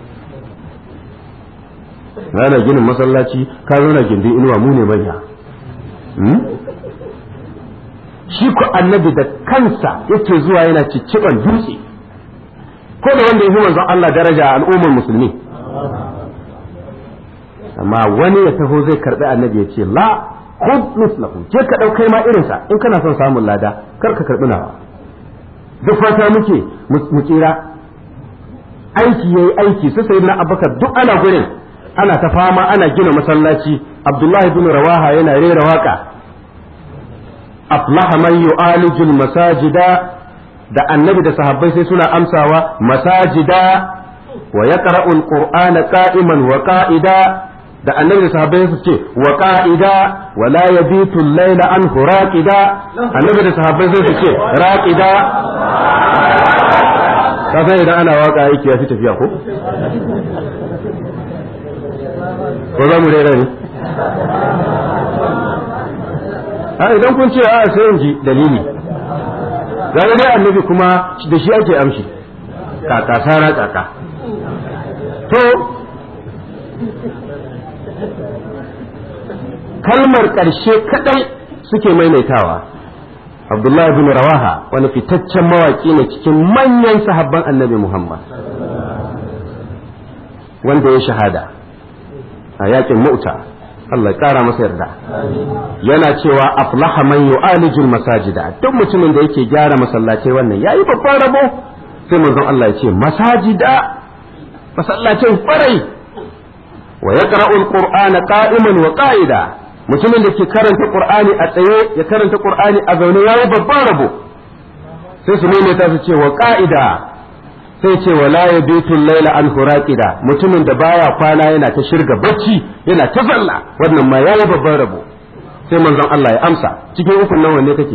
ana ginin masallaci ka zauna gindin inuwa mu ne manya shi ku annabi da kansa yake zuwa yana cicciban dutse ko da wanda ya fi manzon Allah daraja a al'ummar musulmi amma wani ya taho zai karbi annabi ya ce la khud mislahu je ka daukai ma irinsa in kana son samun lada kar ka karbi nawa duk fata muke mu tsira aiki yayi aiki su sayyidina abubakar duk ana gurin ana ta fama ana gina masallaci abdullahi bin rawaha yana rera waka aflaha man yu'alijul masajida da annabi da sahabbai sai suna amsawa masajida wa yaqra'ul qur'ana qa'iman wa qa'ida da annabi da sahabbai su ce wa qa'ida wa la yabitu al-layla an raqida annabi da sahabbai sai su ce raqida kasan idan ana waka aiki ya fi tafiya ko ko za mu rera ne a idan kun ce a sai in ji dalili gane dai annabi kuma da shi ake amshi kaka sara kaka to kalmar ƙarshe kadai suke maimaitawa abdullahi bin rawaha wani fitaccen mawaƙi ne cikin manyan sahabban annabi muhammad wanda ya shahada a yakin mu'ta Allah ƙara masa yarda yana cewa aflaha man yu'alijul masajida duk mutumin da yake gyara masallatai wannan yayi babban rabo sai manzon Allah ya ce masajida masallacin farai wa yaqra'u alqur'ana qa'iman wa qa'ida mutumin da ke karanta qur'ani a tsaye ya karanta qur'ani a zaune yayi babban rabo sai su maimaita su ce wa qa'ida sai ce wala ya bitun laila an huraqida mutumin da baya kwana yana ta shirga bacci yana ta zalla wannan ma yayi babban rabo sai manzon Allah ya amsa cikin ukun nan wanne kake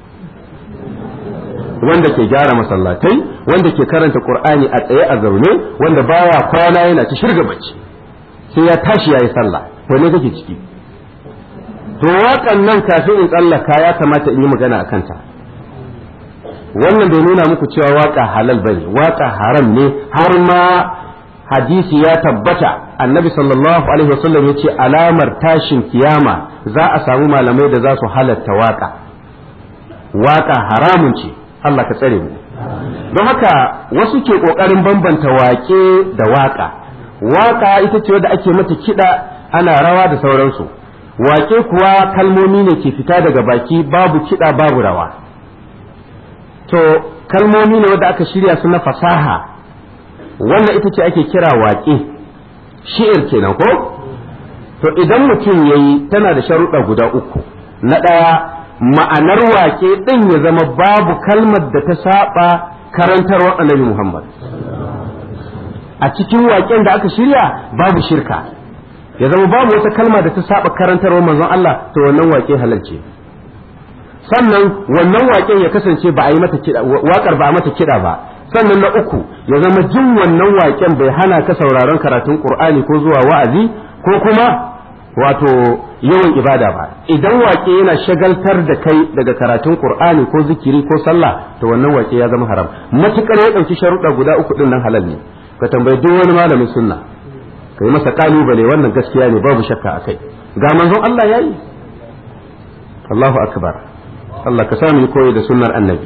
wanda ke gyara masallatai wanda ke karanta qur'ani a tsaye a zaune wanda baya kwana yana ta shirga bacci sai ya tashi yayi sallah wanne kake ciki to waƙan nan kafin in tsallaka ya kamata in yi magana a kanta wannan bai nuna muku cewa waka halal bane waka haram ne har ma hadisi ya tabbata annabi sallallahu alaihi wasallam ya ce alamar tashin kiyama za a samu malamai da za su halatta waka waka haramun ce Allah ka tsare mu don haka wasu ke kokarin bambanta wake da waka waka ita ce wadda ake mata kiɗa ana rawa da sauransu wake kuwa kalmomi ne ke fita daga baki babu kiɗa babu rawa to kalmomi ne wadda aka shirya su na fasaha wannan ita ce ake kira waƙe shi'ir kenan ko to idan mutum ya yi tana da sharuɗa guda uku na ɗaya ma'anar waƙe ɗin ya zama babu kalmar da ta saba karantarwar annabi muhammad a cikin waƙen da aka shirya babu shirka ya zama babu wata kalma da ta saba karantarwar manzon Allah to wannan waƙe halalce sannan wannan waƙen ya kasance ba a yi mata kiɗa waƙar ba a mata kiɗa ba sannan na uku ya zama jin wannan waƙen bai hana ka sauraron karatun Qur'ani ko zuwa wa'azi ko kuma wato yawan ibada ba idan waƙe yana shagaltar da kai daga karatun Qur'ani ko zikiri ko sallah to wannan waƙe ya zama haram matukar ya ɗauki sharuɗa guda uku ɗin nan halal ne ka tambayi duk wani malamin sunna ka yi masa kalubale wannan gaskiya ne babu shakka akai ga manzon Allah yayi Allahu akbar Allah ka sami koyi da sunnar annabi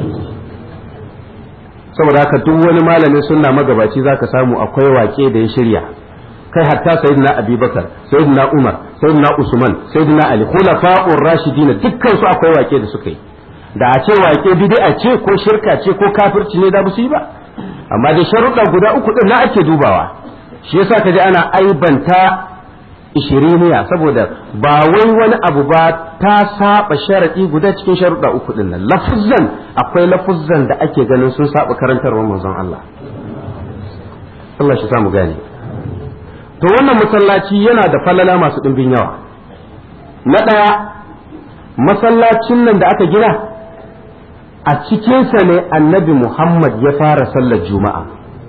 saboda haka duk wani malamin sunna magabaci zaka samu akwai wake da ya shirya kai hatta sayyidina abubakar sayyidina umar sayyidina usman sayyidina ali khulafa'ur rashidin dukkan su akwai wake da suka yi da a ce wake bid'a ce ko shirka ce ko kafirci ne da ba su yi ba amma da sharuɗa guda uku din na ake dubawa shi yasa kaji ana aibanta ishiriniya saboda ba wai wani abu ba ta saba sharadi guda cikin sharuɗa uku din nan lafuzzan akwai lafuzzan da ake ganin sun saba karantarwar manzon Allah Allah shi samu gane to wannan masallaci yana da falala masu ɗimbin yawa na ɗaya masallacin nan da aka gina a cikinsa ne annabi Muhammad ya fara sallar juma'a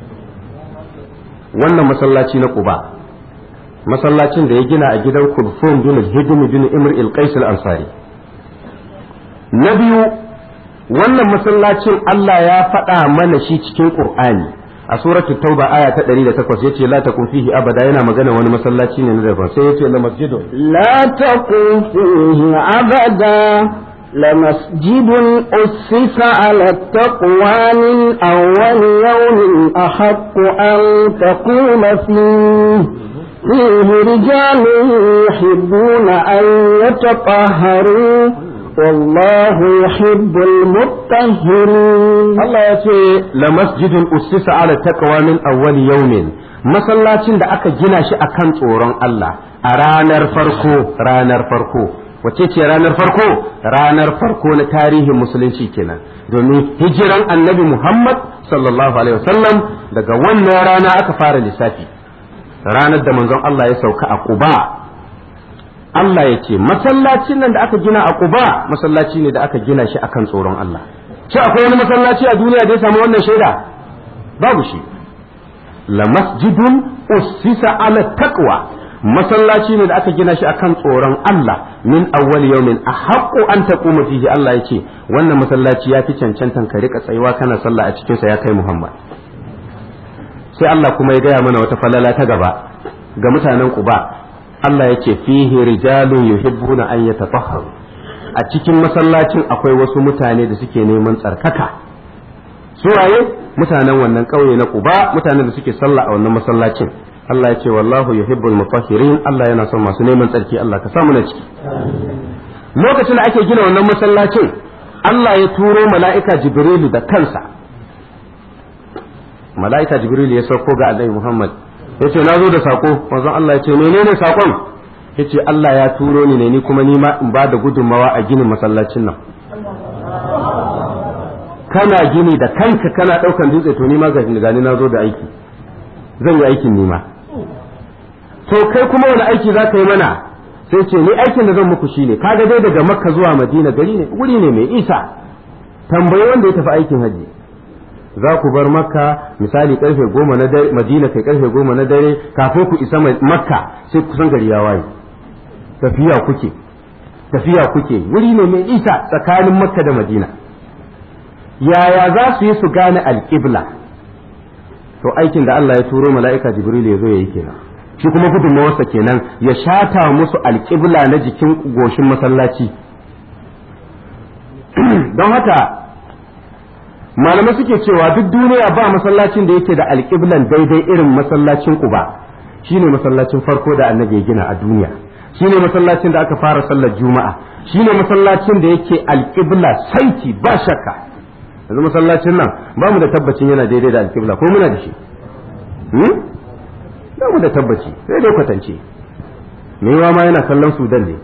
wannan masallaci na Quba masallacin da ya gina a gidan Kulfum bin Hidim bin Imr al-Qais al-Ansari na biyu wannan masallacin Allah ya faɗa mana shi cikin Qur'ani a suratul tauba aya ta 108 yace la takun fihi abada yana magana wani masallaci ne na daban sai yace la masjidun لا تقم فيه أبدا لمسجد أسس على التقوى من أول يوم أحق أن تقوم فيه فيه رجال يحبون أن يتطهروا والله يحب المطهرين Allah ya ce la masjidun ussisa ala taqwa min awwal yawmin masallacin da aka gina shi akan tsoron Allah a ranar farko ranar farko wace ce ranar farko ranar farko na tarihin musulunci kenan domin hijiran annabi Muhammad sallallahu alaihi wasallam daga wannan rana aka fara lissafi ranar da manzon Allah ya sauka a Quba Allah ya ce masallacin nan da aka gina a Quba masallaci ne da aka gina shi akan tsoron Allah shi akwai wani masallaci a duniya da ya samu wannan shaida babu shi la masjidun ussisa ala taqwa masallaci ne da aka gina shi akan tsoron Allah min awwal yawmin ahaqqu an taquma fihi Allah yake wannan masallaci ya fi cancantan ka rika tsayuwa kana sallah a cikin sa ya kai Muhammad sai Allah kuma ya gaya mana wata falala ta gaba ga mutanen Quba Allah yake fihi rijalun yuhibbuna an yatatahharu a cikin masallacin akwai wasu mutane da suke neman tsarkaka su waye mutanen wannan ƙauye na Quba mutanen da suke sallah a wannan masallacin Allah ya ce wallahu yuhibbul mutahhirin Allah yana son masu neman tsarki Allah ka samu na ciki lokacin da ake gina wannan masallacin Allah ya turo mala'ika Jibrilu da kansa mala'ika Jibrilu ya sauko ga Annabi Muhammad ya ce na zo da sako manzon Allah ya ce menene sakon ya ce Allah ya turo ni ne ni kuma ni ma in ba da gudunmawa a ginin masallacin nan kana gini da kanka kana ɗaukan dutse to ni ma ga gani na zo da aiki zan yi aikin nima to kai kuma wani aiki za ka yi mana sai ce ni aikin da zan muku shine kaga dai daga makka zuwa madina gari ne wuri ne mai isa tambayi wanda ya tafi aikin haji za ku bar makka misali karfe goma na dare madina kai karfe goma na dare kafin ku isa makka sai kusan gari ya waye tafiya kuke tafiya kuke wuri ne mai isa tsakanin makka da madina yaya za su yi su gane alƙibla to aikin da Allah ya turo mala'ika jibril ya zo ya yi kenan shi kuma gudunmawarsa kenan ya shata musu alƙibla na jikin goshin masallaci don haka malamai suke cewa duk duniya ba masallacin da yake da alƙiblan daidai irin masallacin kuba shine masallacin farko da annabi ya gina a duniya shine masallacin da aka fara sallar juma'a shine masallacin da yake alƙibla saiti ba shakka yanzu masallacin nan ba mu da tabbacin yana daidai da alƙibla ko muna da shi ba mu da tabbaci sai dai kwatance me yawa ma yana kallon sudan ne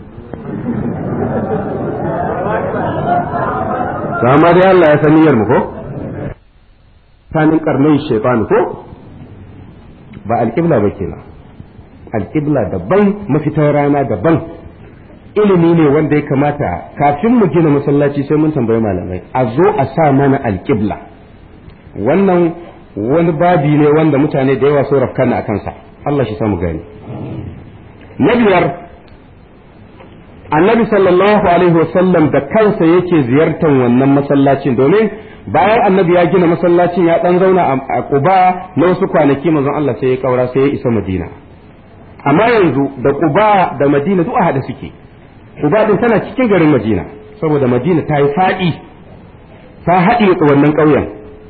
amma dai Allah ya san niyyar mu ko kanin karnai shaytan ko ba alƙibla ba kenan alƙibla daban mafitar rana daban ilimi ne wanda ya kamata kafin mu gina masallaci sai mun tambayi malamai a zo a sa mana alƙibla wannan wani babi ne wanda mutane da yawa sun rafkana a kansa Allah shi samu gani na biyar annabi sallallahu alaihi wasallam da kansa yake ziyartar wannan masallacin domin bayan annabi ya gina masallacin ya dan zauna a Quba na wasu kwanaki manzon Allah sai ya kaura sai ya isa Madina amma yanzu da Quba da Madina duk a hada suke Quba din tana cikin garin Madina saboda Madina ta yi faɗi ta haɗe wannan ƙauyen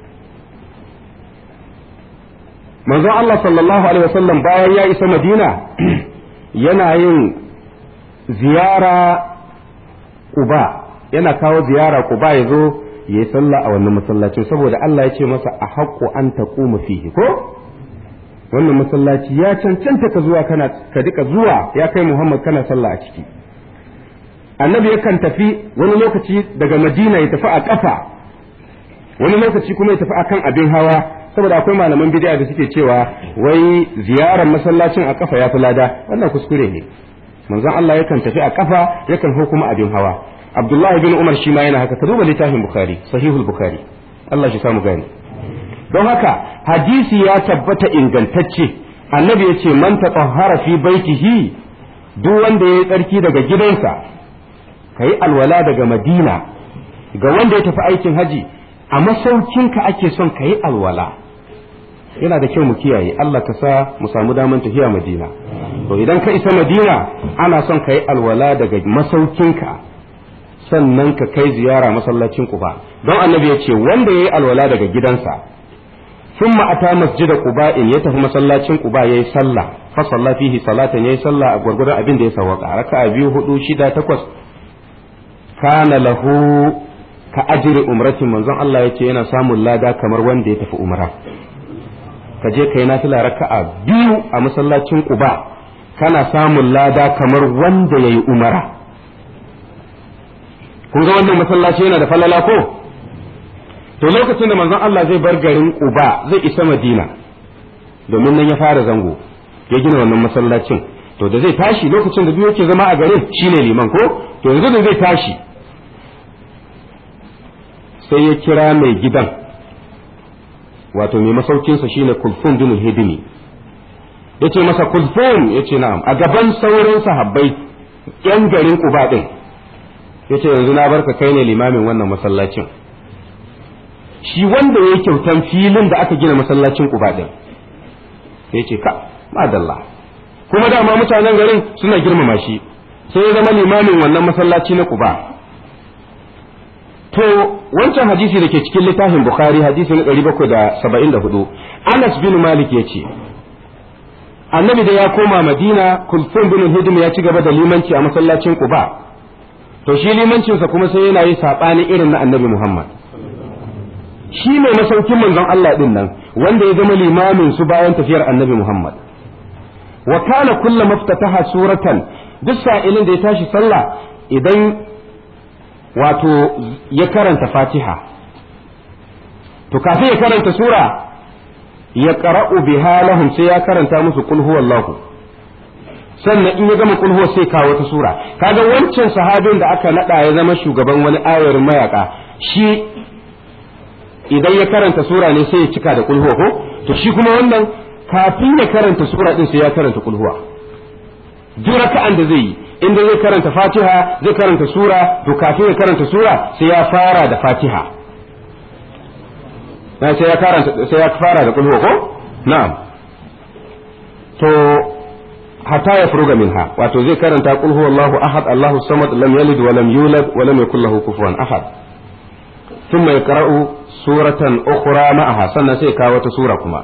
manzon Allah sallallahu alaihi wasallam bayan ya isa Madina yana yin ziyara Quba yana kawo ziyara Quba ya zo ya yi sallah a wannan masallacin saboda Allah ya ce masa a haƙƙo an taquma fihi ko wannan masallaci ya cancanta ka zuwa kana ka dika zuwa ya kai Muhammad kana sallah a ciki annabi yakan tafi wani lokaci daga Madina ya tafi a kafa wani lokaci kuma ya tafi akan abin hawa saboda akwai malaman bid'a da suke cewa wai ziyarar masallacin a kafa ya fi lada wannan kuskure ne manzon Allah yakan tafi a kafa yakan hau kuma abin hawa Abdullahi bin Umar shi ma yana haka ka duba littafin Bukhari sahihul Bukhari Allah shi samu gani don haka hadisi ya tabbata ingantacce annabi ya ce man tatahhara fi baitihi duk wanda ya yi tsarki daga gidansa kai alwala daga Madina ga wanda ya tafi aikin haji a masaukinka ake son ka yi alwala yana da kyau mu kiyaye Allah ka sa mu samu daman tafiya Madina to idan ka isa Madina ana son ka yi alwala daga masaukinka sannan ka kai ziyara masallacin Quba don annabi ya ce wanda ya yi alwala daga gidansa ثم أتى مسجد قباء يتف مسلاتين قباء يي صلى فصلى فيه صلاة يي صلى غرغر أبين دي سوقا ركع بيو هدو شدا تقص كان له كأجر أمرة منزون الله يتي ينا سامو لادا كمر وان دي تف أمرا kaje kai na tila raka'a biyu a masallacin Quba kana samun lada kamar wanda yayi umara kun ga wannan masallaci yana da falala ko to lokacin da manzon Allah zai bar garin Quba zai isa Madina domin nan ya fara zango ya gina wannan masallacin to da zai tashi lokacin da biyu yake zama a garin shine liman ko to yanzu da zai tashi sai ya kira mai gidan wato mai masaukinsa shine Kulfun bin Hidimi yace masa Kulfun yace na'am a gaban sauran sahabbai yan garin Quba din yace yanzu na barka kai ne limamin wannan masallacin shi wanda ya kyautan filin da aka gina masallacin Quba din sai ce ka madalla kuma dama mutanen garin suna girmama shi sai ya zama limamin wannan masallaci na Quba to wancan hadisi da ke cikin littafin Bukhari hadisi na 774 Anas bin Malik ya ce annabi da ya koma Madina Kulfun bin Hidim ya ci gaba da limanci a masallacin Quba to shi limancinsa kuma sai yana yi saɓani irin na annabi Muhammad shi mai masaukin manzon Allah din nan wanda ya zama limamin su bayan tafiyar annabi Muhammad wa kana kullu maftataha suratan duk sa'ilin da ya tashi sallah idan wato ya karanta Fatiha to kafin ya karanta sura ya qara'u biha lahum sai ya karanta musu qul huwallahu sannan in ya gama qul huwa sai kawo wata sura kaga wancan sahabin da aka nada ya zama shugaban wani ayar mayaka shi idan ya karanta sura ne sai ya cika da kulhuwa ko to shi kuma wannan kafin ya karanta sura din sai ya karanta kulhuwa duk raka'an da zai yi inda zai karanta fatiha zai karanta sura to kafin ya karanta sura sai ya fara da fatiha na sai ya karanta sai ya fara da kulhuwa ko na'am to hatta ya furuga minha wato zai karanta qul huwallahu ahad allahu samad lam yalid wa lam yulad wa lam yakul lahu kufuwan ahad ثم يقرأ سورة أخرى معها سنة سيكا وتسورة كما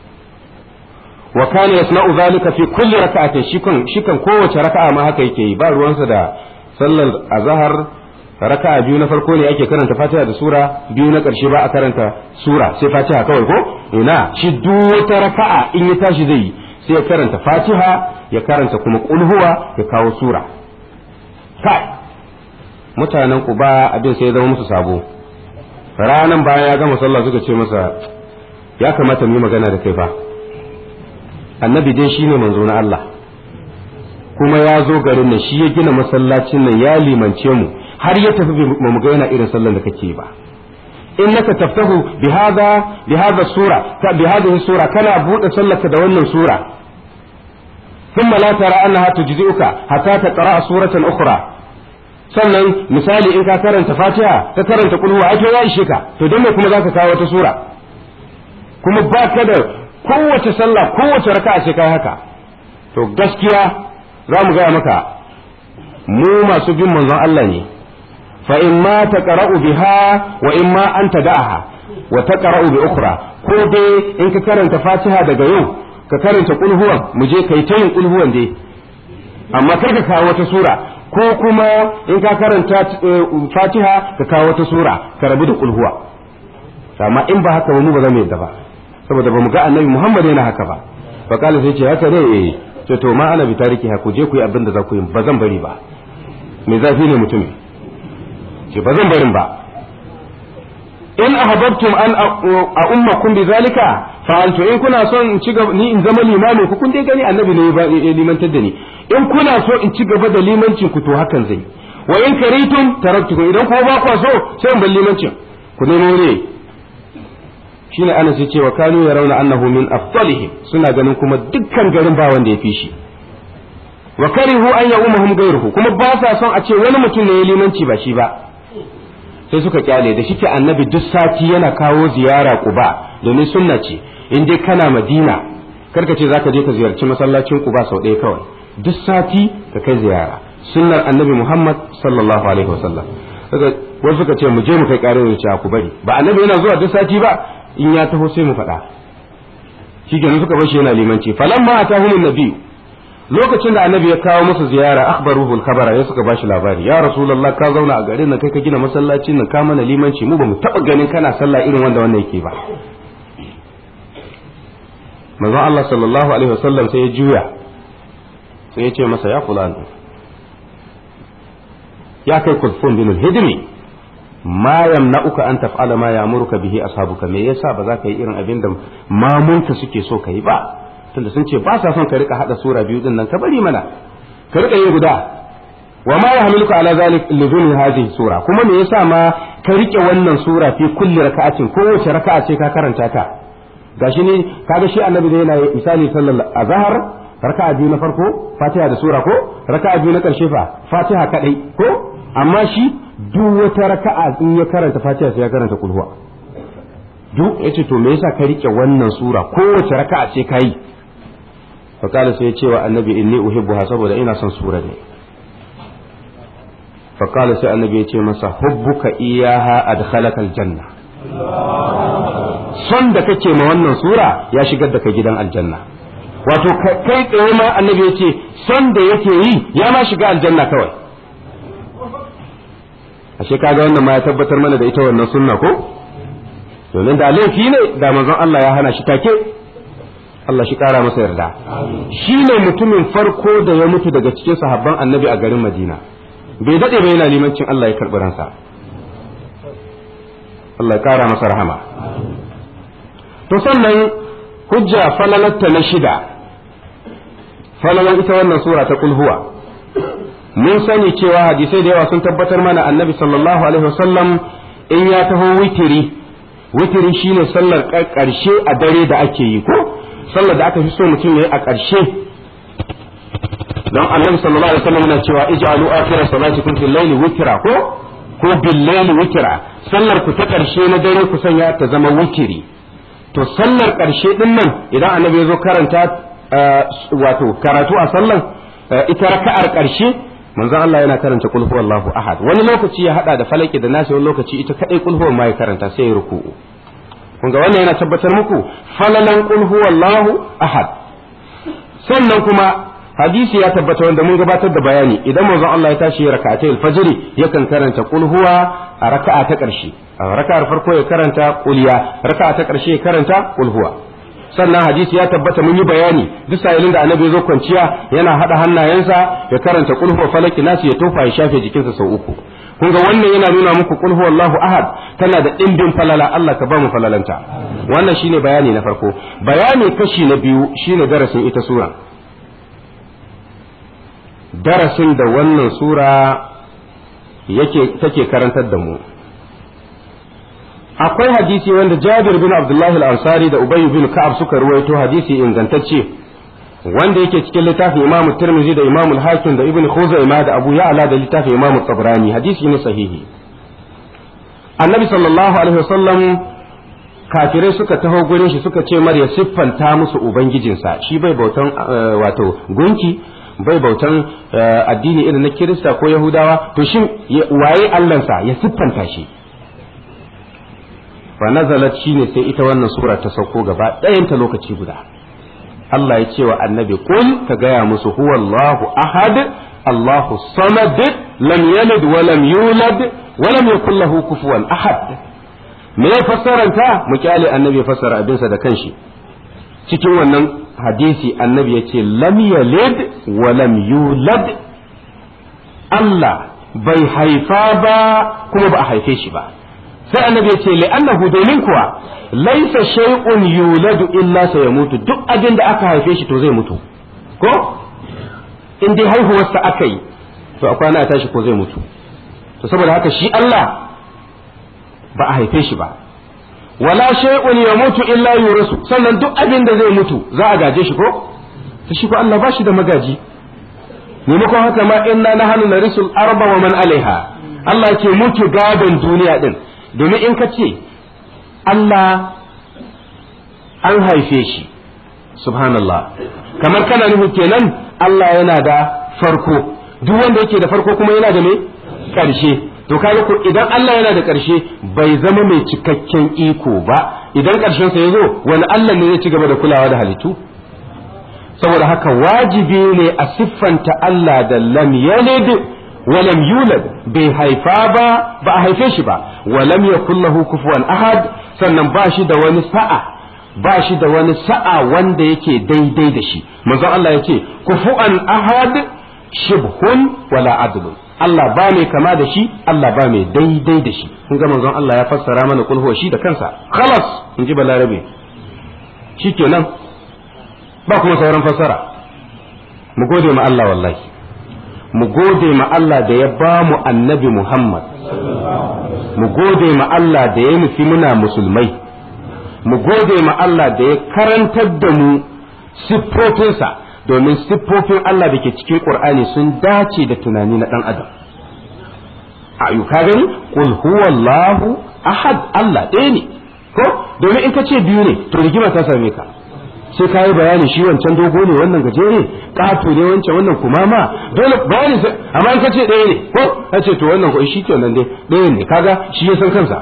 وكان يصنع ذلك في كل ركعة شكن شكن قوة ركعة ما هكا يكي بار وانسا دا صلى الظهر raka'a biyu na farko ne ake karanta fatiha da sura biyu na ƙarshe ba a karanta sura sai fatiha kawai ko ina shi duk wata raka'a in ya tashi zai yi sai ya karanta fatiha ya karanta kuma kulhuwa ya kawo sura kai mutanen kuba abin sai ya zama musu sabo ranan bayan ya gama sallah suka ce masa ya kamata mu yi magana da kai fa annabi dai shine manzo na Allah kuma ya zo garin nan shi ya gina masallacin nan ya limance mu har ya tafi ba mu ga yana irin sallan da kake ba innaka taftahu bi hada bi hada sura ka bi hadhihi sura kana bude sallaka da wannan sura thumma la tara annaha tujzi'uka hatta taqra suratan ukhra sannan misali in ka karanta fatiha ka karanta kulhu ai to ya ishe ka to don me kuma zaka kawo wata sura kuma ba ka da kowace sallah kowace raka'a sai kai haka to gaskiya za mu gaya maka mu masu bin manzon Allah ne fa in ma taqra'u biha wa in ma an tada'aha wa taqra'u bi ukhra ko dai in ka karanta fatiha daga yau ka karanta kulhuwan mu je kai ta yin kulhuwan dai amma kar ka kawo wata sura ko kuma in ka karanta fatiha ka kawo wata sura ka rabu da kulhuwa amma in ba haka ba mu ba za mu yadda ba saboda ba mu ga annabi muhammad yana haka ba fa kala sai ce haka ne eh ce to ma ana bi tariki ha ku je ku yi abin da za ku yi ba zan bari ba me zafi ne mutum ce ba zan barin ba in ahbabtum an a ummakum bi zalika fa'altu in kuna son in ci gaba ni in zama limami ku kun dai gani annabi ne ba limantar da ni in kuna so in ci gaba da limancin ku to hakan zai wa in karitum taraktukum idan ko ba ku so sai in bar limancin ku nemo ne shine ana sai cewa kanu ya rauna annahu min afdalihim suna ganin kuma dukkan garin ba wanda ya fi shi wa karihu an ya umahum gairuhu kuma ba sa son a ce wani mutum ne ya limanci ba shi ba sai suka kyale da shike annabi duk sati yana kawo ziyara quba domin sunna ce in dai kana madina karka ce zaka je ka ziyarci masallacin quba sau ɗaya kawai duk sati ka kai ziyara sunnar annabi muhammad sallallahu alaihi wasallam wasu suka ce mu je mu kai ƙarin wuce ku bari ba annabi yana zuwa duk sati ba in ya taho sai mu faɗa shi kenan suka bar shi yana limanci falamma atahumun nabiyyu lokacin da annabi ya kawo musu ziyara akhbaruhu al-khabara ya suka bashi labari ya rasulullah ka zauna a garin nan kai ka gina masallacin nan ka mana limanci mu bamu taba ganin kana sallah irin wanda wannan yake ba manzon Allah sallallahu alaihi wasallam sai ya juya sai ya ce masa ya fulan ya kai kulfun bin al-hidmi ma yamna'uka an taf'ala ma ya'muruka bihi ashabuka me yasa ba za ka yi irin abin da mamunka suke so ka yi ba tunda sun ce ba sa son ka rika hada sura biyu din nan ka bari mana ka rika yin guda wa ma yahmiluka ala zalik lidun hadhihi sura kuma me yasa ma ka rike wannan sura fi kulli raka'atin kowace raka'a ce ka karanta ta gashi ne kaga shi annabi da yana misali sallar azhar raka'a biyu na farko fatiha da sura ko raka'a biyu na karshe fa fatiha kadai ko amma shi duk wata raka'a in ya karanta fatiha sai ya karanta kulhuwa duk yace to me yasa ka rike wannan sura kowace raka'a ce kai fakala sai ya ce wa annabi inni uhibbuha saboda ina son sura ne fakala sai annabi ya ce masa hubbuka iyaha adkhalaka aljanna son da kake ma wannan sura ya shigar da ka gidan aljanna wato kai tsaye ma annabi ya ce son da yake yi ya ma shiga aljanna kawai ashe kaga wannan ma ya tabbatar mana da ita wannan sunna ko domin da laifi ne da manzon Allah ya hana shi take Allah shi kara masa yarda shi ne mutumin farko da ya mutu daga cikin sahabban annabi a garin Madina bai dade ba yana limancin Allah ya karɓi ransa Allah ya kara masa rahama to sannan hujja falalatta na shida falalan ita wannan sura ta kulhuwa mun sani cewa hadisai da yawa sun tabbatar mana annabi sallallahu alaihi wasallam in ya taho witiri witiri shine sallar ƙarshe a dare da ake yi ko sallar da aka fi so mutum yayi a ƙarshe don annabi sallallahu alaihi wasallam yana cewa ij'alu akhira salatikum fil layli witra ko ko bil layli witra sallar ku ta ƙarshe na dare ku sanya ta zama witiri to sallar ƙarshe din nan idan annabi ya zo karanta wato karatu a sallar ita raka'ar ƙarshe manzon Allah yana karanta kul huwallahu ahad wani lokaci ya hada da falaki da nasi wani lokaci ita kadai kul huwa ma ya karanta sai ya ruku'u kun ga wannan yana tabbatar muku falalan kul huwallahu ahad sannan kuma hadisi ya tabbata wanda mun gabatar da bayani idan manzon Allah ya tashi rak'atai al-fajr yakan karanta kul huwa a raka'a ta karshe a raka'ar farko ya karanta kuliya raka'a ta karshe ya karanta kul huwa sannan hadisi ya tabbata mun yi bayani duk sa'ilin da annabi zo kwanciya yana hada hannayensa ya karanta kul huwa falaki nasi ya tofa ya shafe jikinsa sau uku kun ga wannan yana nuna muku kul huwallahu ahad tana da dimbin falala Allah ka ba mu falalanta wannan shine bayani na farko bayani kashi na biyu shine darasin ita sura darasin da wannan sura yake take karantar da mu akwai hadisi wanda Jabir bin Abdullahi al-Ansari da Ubay bin Ka'ab suka ruwaito hadisi ingantacce wanda yake cikin littafin Imam Tirmidhi da Imam al-Hakim da Ibn Khuzaimah da Abu Ya'la da littafin Imam Tabrani hadisi ne sahihi Annabi sallallahu alaihi wasallam kafirai suka taho gurin shi suka ce mar ya siffanta musu ubangijinsa shi bai bautan wato gunki bai bautan addini irin na Kirista ko Yahudawa to shin waye Allahnsa ya siffanta shi fa nazalat shine sai ita wannan sura ta sauko gaba ɗayanta lokaci guda Allah ya ce wa annabi kul ka gaya musu huwallahu ahad Allahu samad lam yalid wa lam yulad wa lam yakul lahu kufuwan ahad me ya fassaranta mu kyale annabi ya fassara abinsa da kanshi cikin wannan hadisi annabi ya ce lam yalid wa lam yulad Allah bai haifa ba kuma ba a haife shi ba sai annabi ya ce li'annahu domin kuwa laisa shay'un yuladu illa sayamutu duk abin da aka haife shi to zai mutu ko in dai haihuwarsa aka yi to a kwana a tashi ko zai mutu to saboda haka shi Allah ba a haife shi ba wala shay'un yamutu illa yurasu sannan duk abin da zai mutu za a gaje shi ko to shi ko Allah ba shi da magaji maimakon haka ma inna nahnu narisul arba wa man alaiha Allah ke muke gadon duniya din domin in ka ce Allah an haife shi subhanallah kamar kana nufin kenan Allah yana da farko duk wanda yake da farko kuma yana da me ƙarshe to kaga ko idan Allah yana da ƙarshe bai zama mai cikakken iko ba idan ƙarshen sa yazo wani Allah ne zai ci gaba da kulawa da halittu saboda haka wajibi ne a siffanta Allah da lam yalid wa lam yulad bai haifa ba ba a haife shi ba wa lam yakul lahu kufuwan ahad sannan ba shi da wani sa'a ba shi da wani sa'a wanda yake daidai da shi manzon Allah yace kufuwan ahad shibhun wala adlun Allah ba mai kama da shi Allah ba mai daidai da shi kun ga manzon Allah ya fassara mana kul huwa shi da kansa khalas in ji balarabe shikenan ba kuma sauran fassara mu gode ma Allah wallahi mu gode ma Allah da ya ba mu annabi Muhammad mu gode ma Allah da ya nufi muna musulmai mu gode ma Allah da ya karantar da mu siffofinsa domin siffofin Allah da ke cikin Qur'ani sun dace da tunani na ɗan adam ayyuka gani qul huwallahu ahad Allah ɗaya ne ko domin in ka ce biyu ne to rigima ta same ka sai ka yi bayani shi wancan dogo ne wannan gajere ƙato ne wancan wannan kumama dole bayani sai amma in ka ce ɗaya ne ko ka ce to wannan ko shi ke nan dai ɗaya ne kaga shi ya san kansa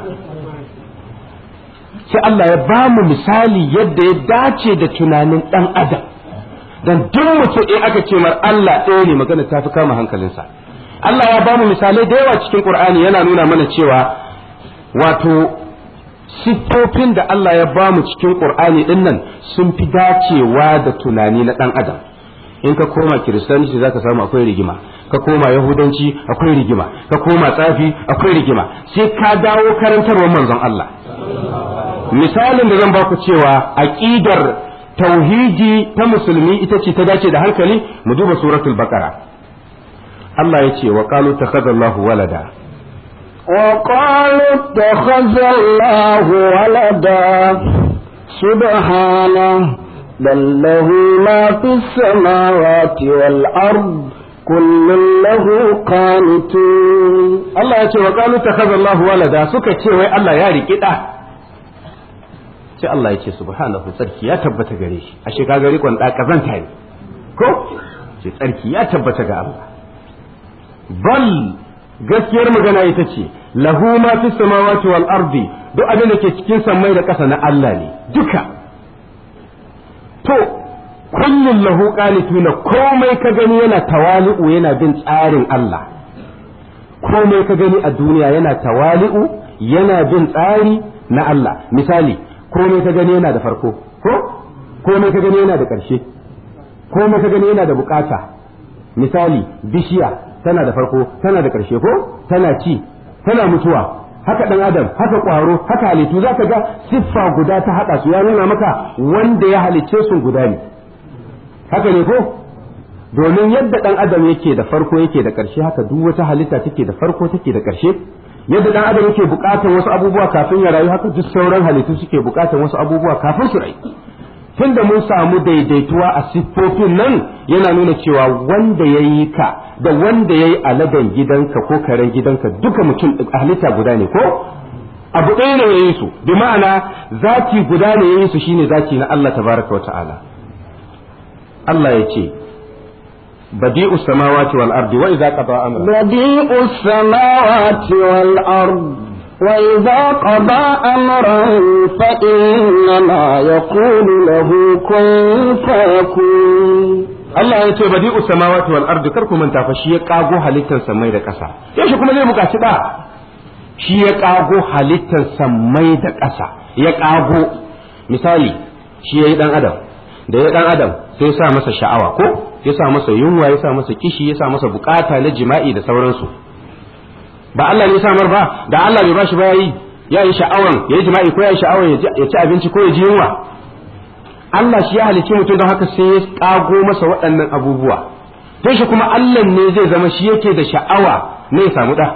sai Allah ya ba mu misali yadda ya dace da tunanin ɗan adam dan duk mutum in aka ce mar Allah ɗaya ne magana ta fi kama hankalinsa Allah ya ba mu misalai da yawa cikin Qur'ani yana nuna mana cewa wato siffofin da Allah ya ba mu cikin Qur'ani din nan sun fi dacewa da tunani na ɗan adam in ka koma kiristanci zaka samu akwai rigima ka koma yahudanci akwai rigima ka koma tsafi akwai rigima sai ka dawo karantarwar manzon Allah misalin da zan baku cewa aqidar tauhidi ta musulmi ita ce ta dace da hankali mu duba suratul baqara Allah ya ce wa qalu takhadallahu walada وقالوا اتخذ الله ولدا سبحانه بل له ما في السماوات والأرض كل له قانتون Allah ya ce wa qalu takhadallahu walada suka ce wai Allah ya riki da sai Allah ya ce subhanahu tsarki ya tabbata gare shi ashe kaga rikon da kazanta ne ko ce tsarki ya tabbata ga Allah bal gaskiyar magana ita ce lahu ma fi samawati wal ardi duk abin da ke cikin sammai da ƙasa na Allah ne duka to kullun lahu qanituna komai ka gani yana tawali'u yana bin tsarin Allah komai ka gani a duniya yana tawali'u yana bin tsari na Allah misali komai ka gani yana da farko ko komai ka gani yana da ƙarshe komai ka gani yana da bukata misali bishiya tana da farko tana da ƙarshe ko tana ci tana mutuwa haka ɗan adam haka ƙwaro haka halittu za ka ga siffa guda ta haɗa su ya nuna maka wanda ya halicce su guda ne haka ne ko domin yadda ɗan adam yake da farko yake da ƙarshe haka duk wata halitta take da farko take da ƙarshe yadda ɗan adam yake buƙatar wasu abubuwa kafin ya rayu haka duk sauran halittu suke buƙatar wasu abubuwa kafin su rayu tunda mun samu daidaituwa a siffofin nan yana nuna cewa wanda ya yi ka da wanda ya yi aladen gidanka ko karen gidanka duka mutum halitta guda ne ko abu ɗaya ne ya yi su bi ma'ana zati guda ne ya yi su shine zati na Allah tabaraka wa ta'ala Allah ya ce badi'u samawati wal ardi wa idza qada amra بديء السماوات والأرض وإذا قضى أمرا فإنما يقول له كن فيكون Allah ya ce badi'u samawati wal ardi kar ku manta fa shi ya kago halittar samai da ƙasa yaushe kuma zai buƙaci da shi ya kago halittar samai da ƙasa ya kago misali shi yayi dan adam da ya dan adam sai ya sa masa sha'awa ko ya sa masa yunwa ya sa masa kishi ya sa masa bukata na jima'i da sauransu ba Allah ne ya samar ba da Allah bai bashi ba yayi ya yi sha'awan ya yi jima'i ko ya yi sha'awan ya ci abinci ko ya ji yunwa Allah shi ya halicci mutum don haka sai ya kago masa waɗannan abubuwa don shi kuma Allah ne zai zama shi yake da sha'awa ne ya samu ɗa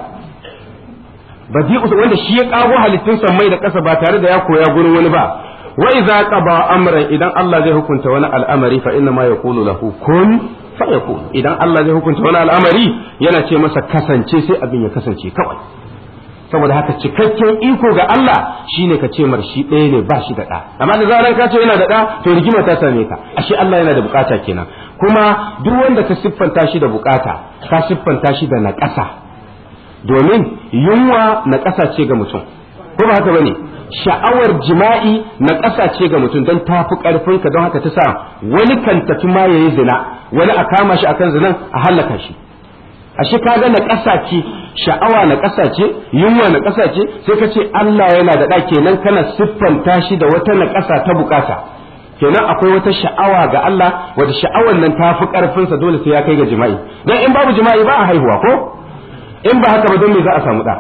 badi wanda shi ya kago halittun mai da ƙasa ba tare da ya koya gurin wani ba wa idza qaba amran idan Allah zai hukunta wani al'amari fa inna ma yaqulu lahu kun fayakun idan Allah zai hukunta wani al'amari yana ce masa kasance sai abin ya kasance kawai saboda haka cikakken iko ga Allah shine ka ce mar shi ɗaya ne ba shi da ɗa amma da zaran ka ce yana da ɗa to rigima ta same ka ashe Allah yana da bukata kenan kuma duk wanda ka siffanta shi da bukata ka siffanta shi da naƙasa domin yunwa naƙasa ce ga mutum ko ba haka bane sha'awar jima'i naƙasa ce ga mutum don tafi ƙarfin ka don haka ta sa wani kan tafi ma yayi zina wani a kama shi akan zinan a hallaka shi ashe kaga na ƙasa ce sha'awa na ƙasa ce yunwa na ƙasa ce sai ka ce Allah yana da ɗa kenan kana siffanta shi da wata na ƙasa ta bukata kenan akwai wata sha'awa ga Allah wadda sha'awar nan ta fi ƙarfinsa dole sai ya kai ga jima'i dan in babu jima'i ba a haihuwa ko in ba haka ba don me za a samu ɗa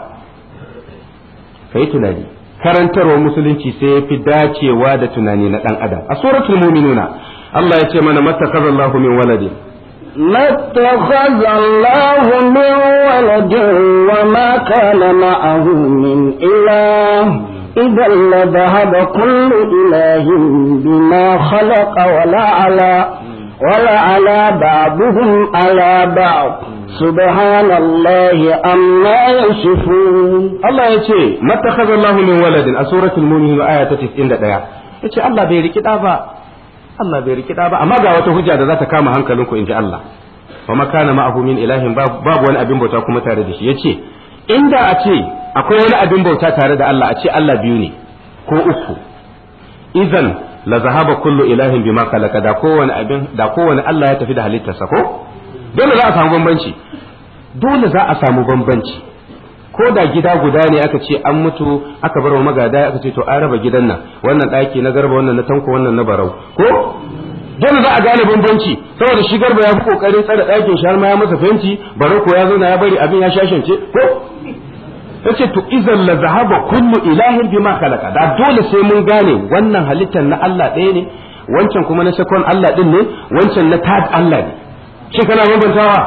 kai tunani karantarwar musulunci sai ya fi dacewa da tunani na ɗan adam a suratul muminuna Allah ya ce mana mattakhadallahu min waladin ما اتخذ الله من ولد وما كان معه من إله إذا لذهب كل إله بما خلق ولا على ولا على بعضهم على بعض سبحان الله أما يصفون Allah ya ce mattakhadha Allahu min waladin a suratul mu'minun aya ta 91 yace Allah bai riki da ba Allah bai riki da ba amma ga wata hujja da za ta kama hankalinku inji Allah wa makana ma'ahu min ilahin babu wani abin bauta kuma tare da shi yace inda a ce akwai wani abin bauta tare da Allah a ce Allah biyu ne ko uku idan la zahaba kullu ilahin bima khalaqa da kowane abin da kowane Allah ya tafi da halittarsa ko dole za a samu bambanci dole za a samu bambanci ko da gida guda ne aka ce an mutu aka bar wa magada aka ce to an raba gidan nan wannan ɗaki na garba wannan na tanko wannan na barau ko dole za a gane bambanci saboda shi garba ya fi kokarin tsare ɗakin shi har ma ya masa fenti barau ko ya zauna ya bari abin ya shashance ko yace to idan la zahaba kullu ilahin bima khalaqa da dole sai mun gane wannan halittar na Allah ɗaya ne wancan kuma na sakon Allah din ne wancan na tad Allah ne shi kana bambantawa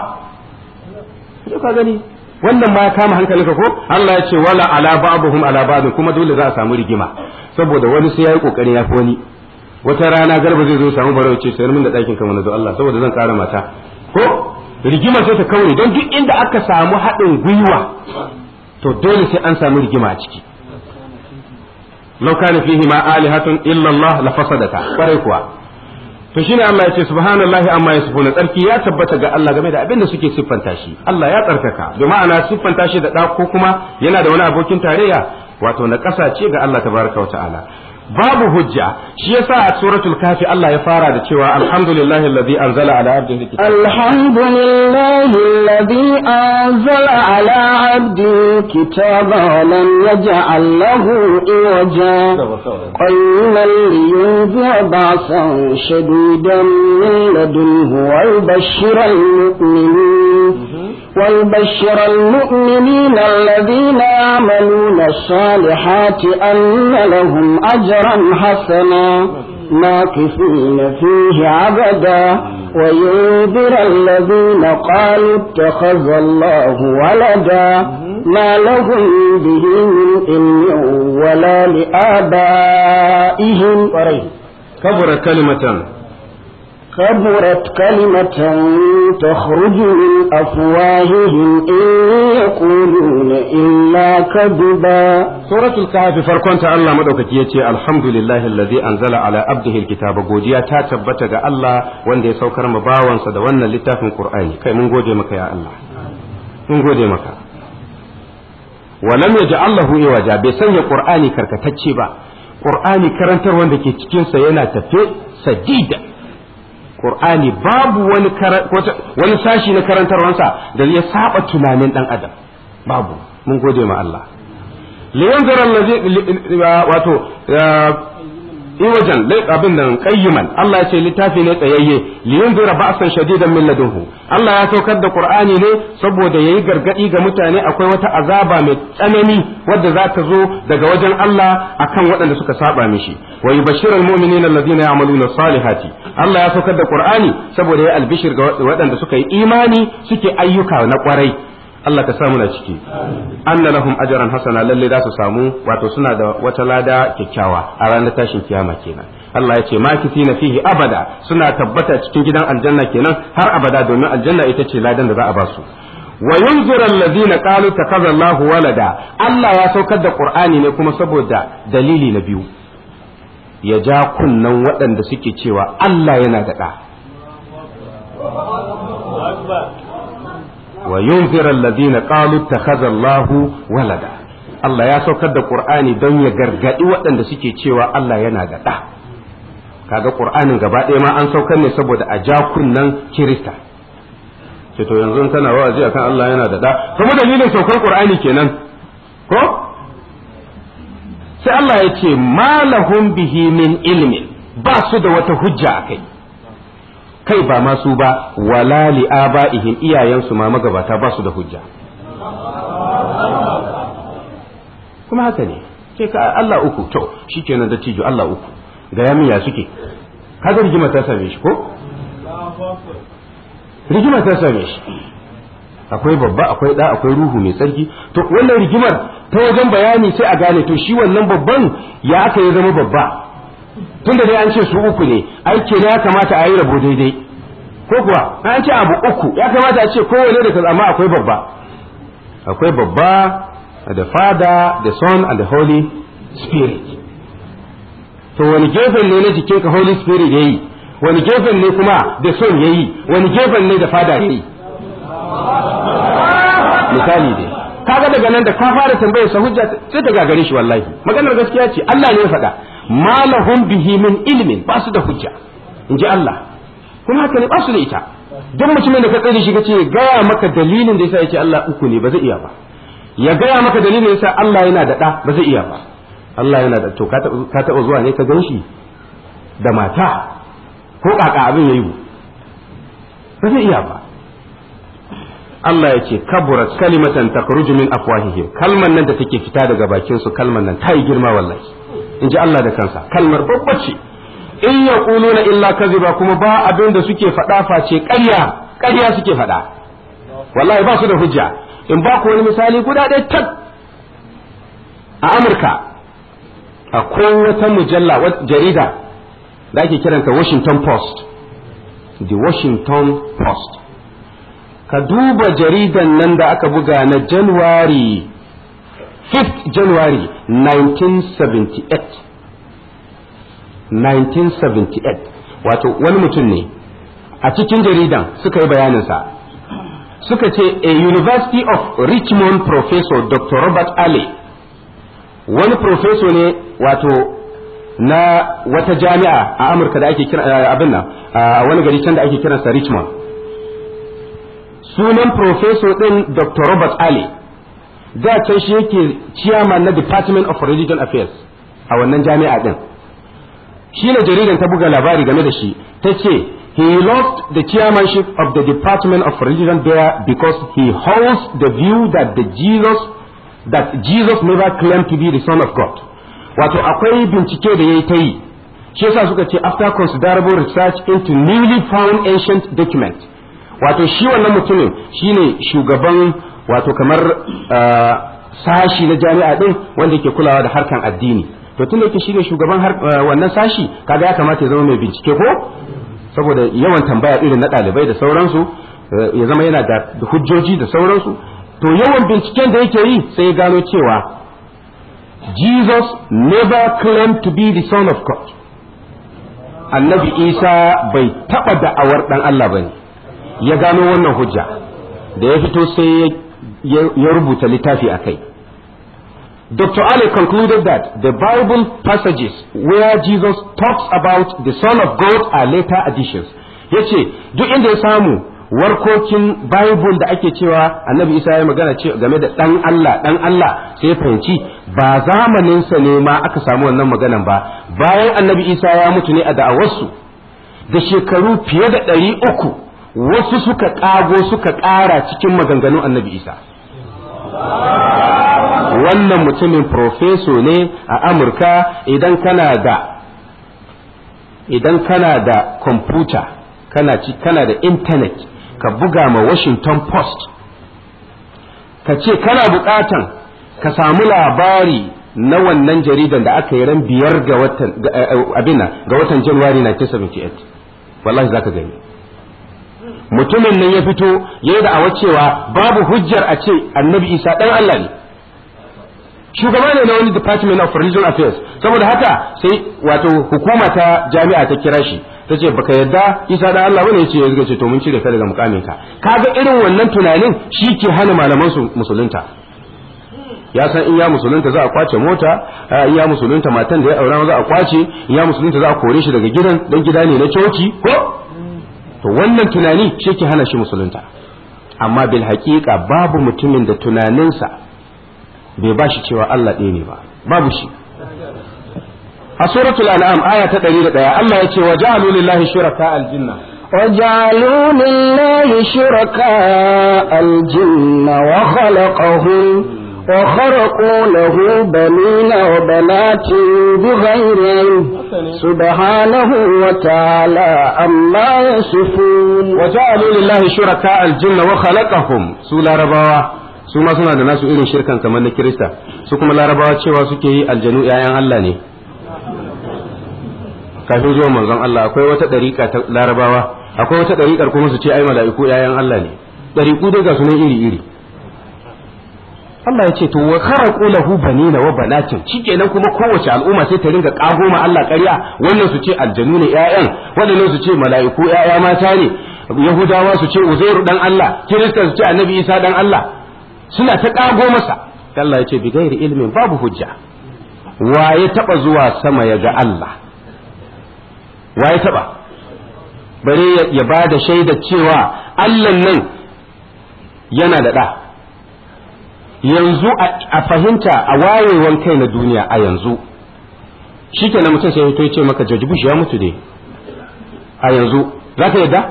ka gani wannan ma ya kama hankalinka ko Allah ya ce wala ala ba'dhum ala ba'd kuma dole za a samu rigima saboda wani sai yayi kokarin yafi wani wata rana garba zai zo samu barau ce sayar min da ɗakin kan wani zo Allah saboda zan ƙara mata ko rigima sai ta kaure don duk inda aka samu haɗin gwiwa to dole sai an samu rigima a ciki law kana fihi ma alihatun illa Allah la fasadata kwarai kuwa to shine Allah ya ce subhanallahi amma yasifuna tsarki ya tabbata ga Allah game da abin da suke siffanta shi Allah ya tsarkaka bi ma'ana siffanta shi da ɗa ko kuma yana da wani abokin tarayya wato na ƙasa ce ga Allah tabaraka wa ta'ala babu hujja shi yasa a suratul kafi Allah ya fara da cewa alhamdulillahi alladhi anzala ala abdihi kitaba alhamdulillahi alladhi anzala ala abdihi kitaba wa lam yaj'al lahu iwaja qayyiman liyunzira ba'san shadidan min ladunhu wa yubashshira al-mu'minin ويبشر المؤمنين الذين يعملون الصالحات أن لهم أجرا حسنا ماكثين فيه عبدا وينذر الذين قالوا اتخذ الله ولدا ما لهم به من علم ولا لآبائهم كبر كلمة كبرت كلمة تخرج من أفواههم إن يقولون إلا كذبا سورة الكهف فرقون الله مدوكك يتي الحمد لله الذي أنزل على عبده الكتاب غوديا تاتبت الله وان دي سوكر مباوان سدوانا لتاف القرآن كي من غودي مكا يا الله من غودي مكا ولم يجعل له إيواجا بسنة قرآني كركتتشي با قرآني كرنتر وان دي كتكين سينا تفي سديدا Qur'ani babu wani wani sashi na karantarwansa da ya saba tunanin dan adam babu mun gode ma Allah liyanzara allazi wato iwajan lai abin nan qayyiman Allah ya ce littafi ne tsayayye li yunzira ba'san shadidan min ladunhu Allah ya saukar da Qur'ani ne saboda yayi gargadi ga mutane akwai wata azaba mai tsanani wadda za ta zo daga wajen Allah akan waɗanda suka saba mishi wa yubashshirul mu'minina alladhina ya'maluna salihati Allah ya saukar da Qur'ani saboda ya albishir ga waɗanda suka yi imani suke ayyuka na kwarai Allah ka samu na ciki anna lahum ajran hasana lalle za su samu wato suna da wata lada kyakkyawa a ranar tashin kiyama kenan Allah ya ce makisina fihi abada suna tabbata cikin gidan aljanna kenan har abada domin aljanna ita ce ladan da za a ba su wa yunzira alladhina qalu takaza Allahu walada Allah ya saukar da Qur'ani ne kuma saboda dalili na biyu ya ja kunnan waɗanda suke cewa Allah yana da ɗa wa yunzira alladhina qalu takhadha Allahu walada Allah ya saukar da Qur'ani don ya gargadi waɗanda suke cewa Allah yana da ɗa kaga Qur'anin gaba ɗaya ma an saukar ne saboda a ja kunnan Kirista ce to yanzu kana wa'azi akan Allah yana da ɗa kuma dalilin saukar Qur'ani kenan ko sai Allah ya ce malahum bihi min ilmin ba su da wata hujja akai kai ba masu ba wala li aba'ihim iyayensu ma magabata ba su da hujja kuma haka ne ce ka Allah uku to shikenan da tijo Allah uku ga ya ya suke kaga rigima ta same shi ko rigima ta same shi akwai babba akwai da akwai ruhu mai tsarki to wannan rigimar ta wajen bayani sai a gane to shi wannan babban ya aka ya zama babba tunda dai an ce su uku ne aiki ne ya kamata a yi rabo daidai ko kuwa an ce abu uku ya kamata a ce kowane da kaza amma akwai babba akwai babba the father the son and the holy spirit to wani gefen ne na jikin ka holy spirit yayi wani gefen ne kuma the son yayi wani gefen ne da father yayi misali dai kaga daga nan da ka fara tambayar sa hujja sai ta gagare shi wallahi maganar gaskiya ce Allah ne ya faɗa malahum bihi min ilmin ba su da hujja in ji Allah kuma haka ne ba su da ita don mutumin da ka tsare shi kace gaya maka dalilin da yasa yace Allah uku ne ba zai iya ba ya gaya maka dalilin da yasa Allah yana da ɗa ba zai iya ba Allah yana da to ka taɓa zuwa ne ka gan shi da mata ko kaka abin yayi ba zai iya ba Allah ya ce kaburat kalimatan takhruju min afwahihim kalman nan da take fita daga bakin su kalman nan ta yi girma wallahi in ji Allah da kansa kalmar babba ce in yaquluna illa kaziba kuma ba abin da suke faɗa face ƙarya ƙarya suke faɗa wallahi ba su da hujja in ba ku wani misali guda ɗaya tak a Amurka akwai wata mujalla jarida da ake kiranta Washington Post the Washington Post ka duba jaridan nan da aka buga na January 5th January 1978 1978 wato wani mutum ne a cikin jaridan suka yi bayaninsa suka ce a University of Richmond professor Dr. Robert Alley wani professor ne wato na wata jami'a a Amurka da ake kira abin nan a wani gari can da ake kiransa Richmond sunan professor din Dr. Robert Ali da can shi yake chairman na Department of Religion Affairs a wannan jami'a din shi ne jaridan ta buga labari game da shi ta ce he lost the chairmanship of the Department of Religion there because he holds the view that the Jesus that Jesus never claimed to be the son of God wato akwai bincike da yayi ta yi shi yasa suka ce after considerable research into newly found ancient document wato shi wannan mutumin shine shugaban wato kamar sashi na jami'a din wanda yake kulawa da harkan addini to tunda yake shine shugaban wannan sashi kaga ya kamata ya zama mai bincike ko saboda yawan tambaya irin na ɗalibai da sauransu ya zama yana da hujjoji da sauransu to yawan binciken da yake yi sai ya gano cewa Jesus never claimed to be the son of God annabi Isa bai taɓa da'awar ɗan Allah ba ne ya gano wannan hujja da ya fito sai ya rubuta littafi a kai Dr. Ali concluded that the Bible passages where Jesus talks about the Son of God are later additions. Ya ce, duk inda ya samu warkokin bible da ake cewa annabi isa ya magana ce game da dan Allah dan Allah sai fahimci ba zamaninsa ne ma aka samu wannan maganan ba bayan annabi isa ya mutu ne a da'awarsu da shekaru fiye da ɗari uku wasu suka ƙago suka ƙara cikin maganganun annabi isa wannan mutumin profeso ne a amurka idan kana da idan kana da kwamfuta kana ci kana da intanet ka buga ma washington post ka ce kana bukatan ka samu labari na wannan jaridan da aka yi ran biyar ga watan abina ga watan january 1978 wallahi zaka gani mutumin nan ya fito ya yi da'awar cewa babu hujjar a ce annabi isa ɗan Allah ne shugaba ne na wani department of religion affairs saboda haka sai wato hukuma ta jami'a ta kira shi ta ce baka yadda isa da Allah bane yace ya ce to mun cire ka daga mukamin ka kaga irin wannan tunanin shi ke hana malaman su musulunta ya san in ya musulunta za a kwace mota in ya musulunta matan da ya aura za a kwace in ya musulunta za a kore shi daga gidan dan gida ne na coci ko to wannan tunani shi ke hana shi musulunta amma bil haƙiƙa babu mutumin da tunaninsa bai ba shi cewa Allah ɗaya ne ba babu shi a suratul an'am aya ta 101 Allah ya ce wa ja'alu lillahi shuraka aljinna وجعلوا لله شركاء الجن وخلقهم وخرقوا له بنين وبنات بغير علم سبحانه وتعالى عما يصفون وجعلوا لله شركاء الجن وخلقهم سولا رباوا su ma suna da nasu irin shirkan kamar na kirista su kuma larabawa cewa suke yi aljanu 'ya'yan Allah ne kafin zuwa manzon Allah akwai wata ɗariƙa ta larabawa akwai wata ɗariƙar kuma su ce ai mala'iku 'ya'yan Allah ne ɗariƙu dai ga sunan iri iri Allah ya ce to wa kharaqu lahu banina wa banatin shikenan kuma kowace al'umma sai ta ringa kago ma Allah ƙarya wannan su ce aljanu ne ƴaƴan wannan su ce mala'iku ƴaƴa mata ne yahudawa su ce uzairu dan Allah kirista su ce annabi isa dan Allah suna ta kago masa Allah ya ce bi gairi ilmin babu hujja wa ya taba zuwa sama ya ga Allah wa ya taba bare ya ba da shaida cewa Allah nan yana da ɗa yanzu a fahimta a wayewan kai na duniya a yanzu shi ke na mutum sai ya ce maka George Bush ya mutu ne a yanzu za ka yadda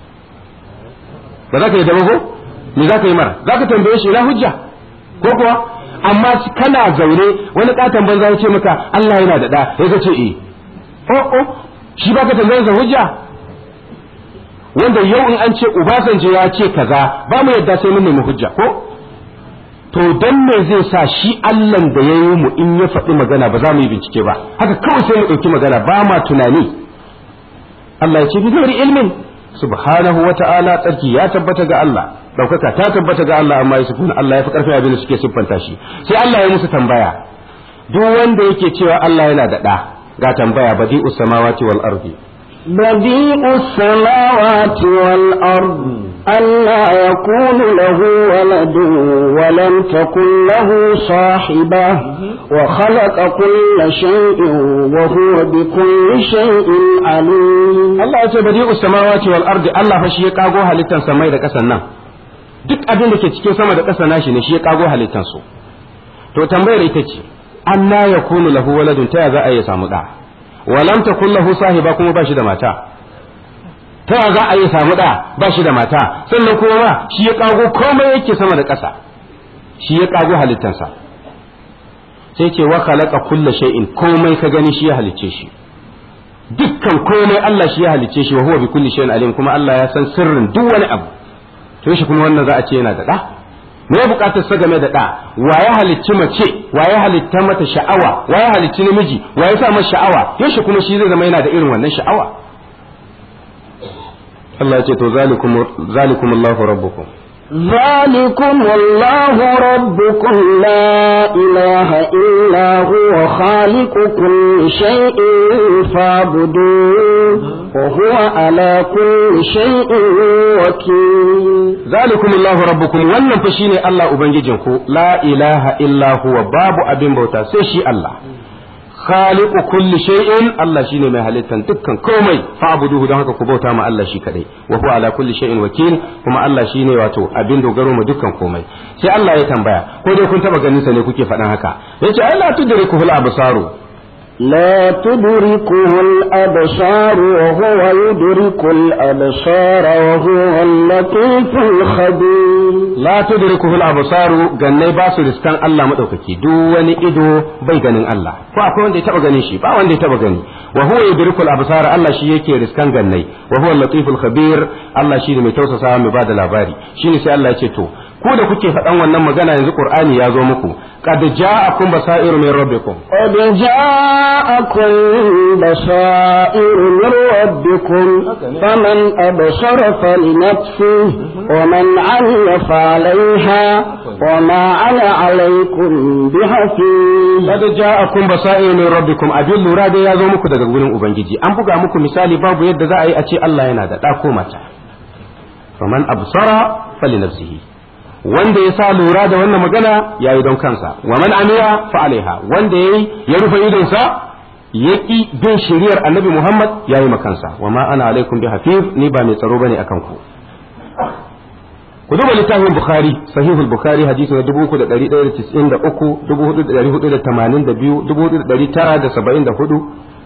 ba za ka yadda ba ko me za ka yi mara za ka tambaye shi ina hujja ko kuwa amma kana zaune wani katon banza ya ce maka Allah yana da ɗa ya ce eh oh oh shi ba ka tambaye sa hujja wanda yau in an ce Ubasanjo ya ce kaza ba mu yadda sai mun nemi hujja ko to dan me zai sa shi Allahn da ya yi mu in ya faɗi magana ba za mu yi bincike ba haka kawai sai mu ɗauki magana ba ma tunani Allah ya ce bi gairi ilmin subhanahu wa ta'ala tsarki ya tabbata ga Allah ɗaukaka ta tabbata ga Allah amma ya Allah ya fi ƙarfin abin da suke siffanta shi sai Allah ya musu tambaya duk wanda yake cewa Allah yana da ɗa ga tambaya badi'us samawati wal ardi بديع السماوات والأرض ألا يكون له ولد ولم تكن له صاحبة وخلق كل شيء وهو بكل شيء عليم Allah ya ce badi'us samawati wal ardi Allah fa shi ya kago halittan samai da ƙasan nan duk abin da ke cikin sama da ƙasa nashi ne shi ya kago halittan su to tambayar ita ce anna yakunu lahu waladun ta za a yi samu da walam takun lahu sahiba kuma ba shi da mata ta ya za a yi samu da ba shi da mata sannan kuma ma shi ya kago komai yake sama da ƙasa shi ya kago halittansa sai ce wa khalaqa kulla shay'in komai ka gani shi ya halicce shi dukkan komai Allah shi ya halicce shi wa huwa bi kulli shay'in alim kuma Allah ya san sirrin duk wani abu to shi kuma wannan za a ce yana da da me ya bukatar sa game da da wa ya halicci mace wa ya halitta mata sha'awa wa ya halicci namiji wa ya sa masa sha'awa yaushe kuma shi zai zama yana da irin wannan sha'awa Allah ya ce to zalikum zalikum Allahu rabbukum ذلكم الله ربكم لا إله إلا هو خالق كل شيء فاعبدوه وهو على كل شيء وكيل zalikum Allahu rabbukum wannan fa shine Allah ubangijinku la ilaha illa huwa babu abin bauta sai shi Allah khaliqu kulli shay'in Allah shine mai halittan dukkan komai fa'buduhu don haka ku bauta ma Allah shi kadai wa huwa ala kulli shay'in wakil kuma Allah shine wato abin dogaro ma dukkan komai sai Allah ya tambaya ko dai kun taba ganin sa ne kuke faɗan haka yace ai la tudrikuhul absaru لا تدركه الأبصار وهو يدرك الأبصار وهو اللطيف الخبير la tudrikuhu al-absaru gannai ba su riskan Allah madaukaki duk wani ido bai ganin Allah ko akwai wanda ya taba ganin shi ba wanda ya taba gani wa huwa yudrikul absar Allah shi yake riskan gannai wa huwa al-latiful khabir Allah shi ne mai tausasa mai bada labari shine sai Allah ya ce to ku da kuke faɗan wannan magana yanzu Qur'ani ya zo muku qad ja'akum basairu min rabbikum قد جاءكم بصائر من ربكم فمن أبصر فلنفسه ومن عمل فعليها وما أنا عليكم بحفيظ qad ja'akum basairu min rabbikum abin lura dai ya zo muku daga gurin ubangiji an buga muku misali babu yadda za a yi a ce Allah yana da ɗa ko mata faman absara falinafsihi wanda ya sa lura da wannan magana ya yi don kansa wa man amiya fa alaiha wanda ya yi ya rufe idonsa ya ƙi bin shiriyar annabi muhammad ya yi makansa wa ma ana alaikum bi hafiz ni ba mai tsaro bane akan ku ku duba littafin bukhari sahihul bukhari hadisi na 3193 4482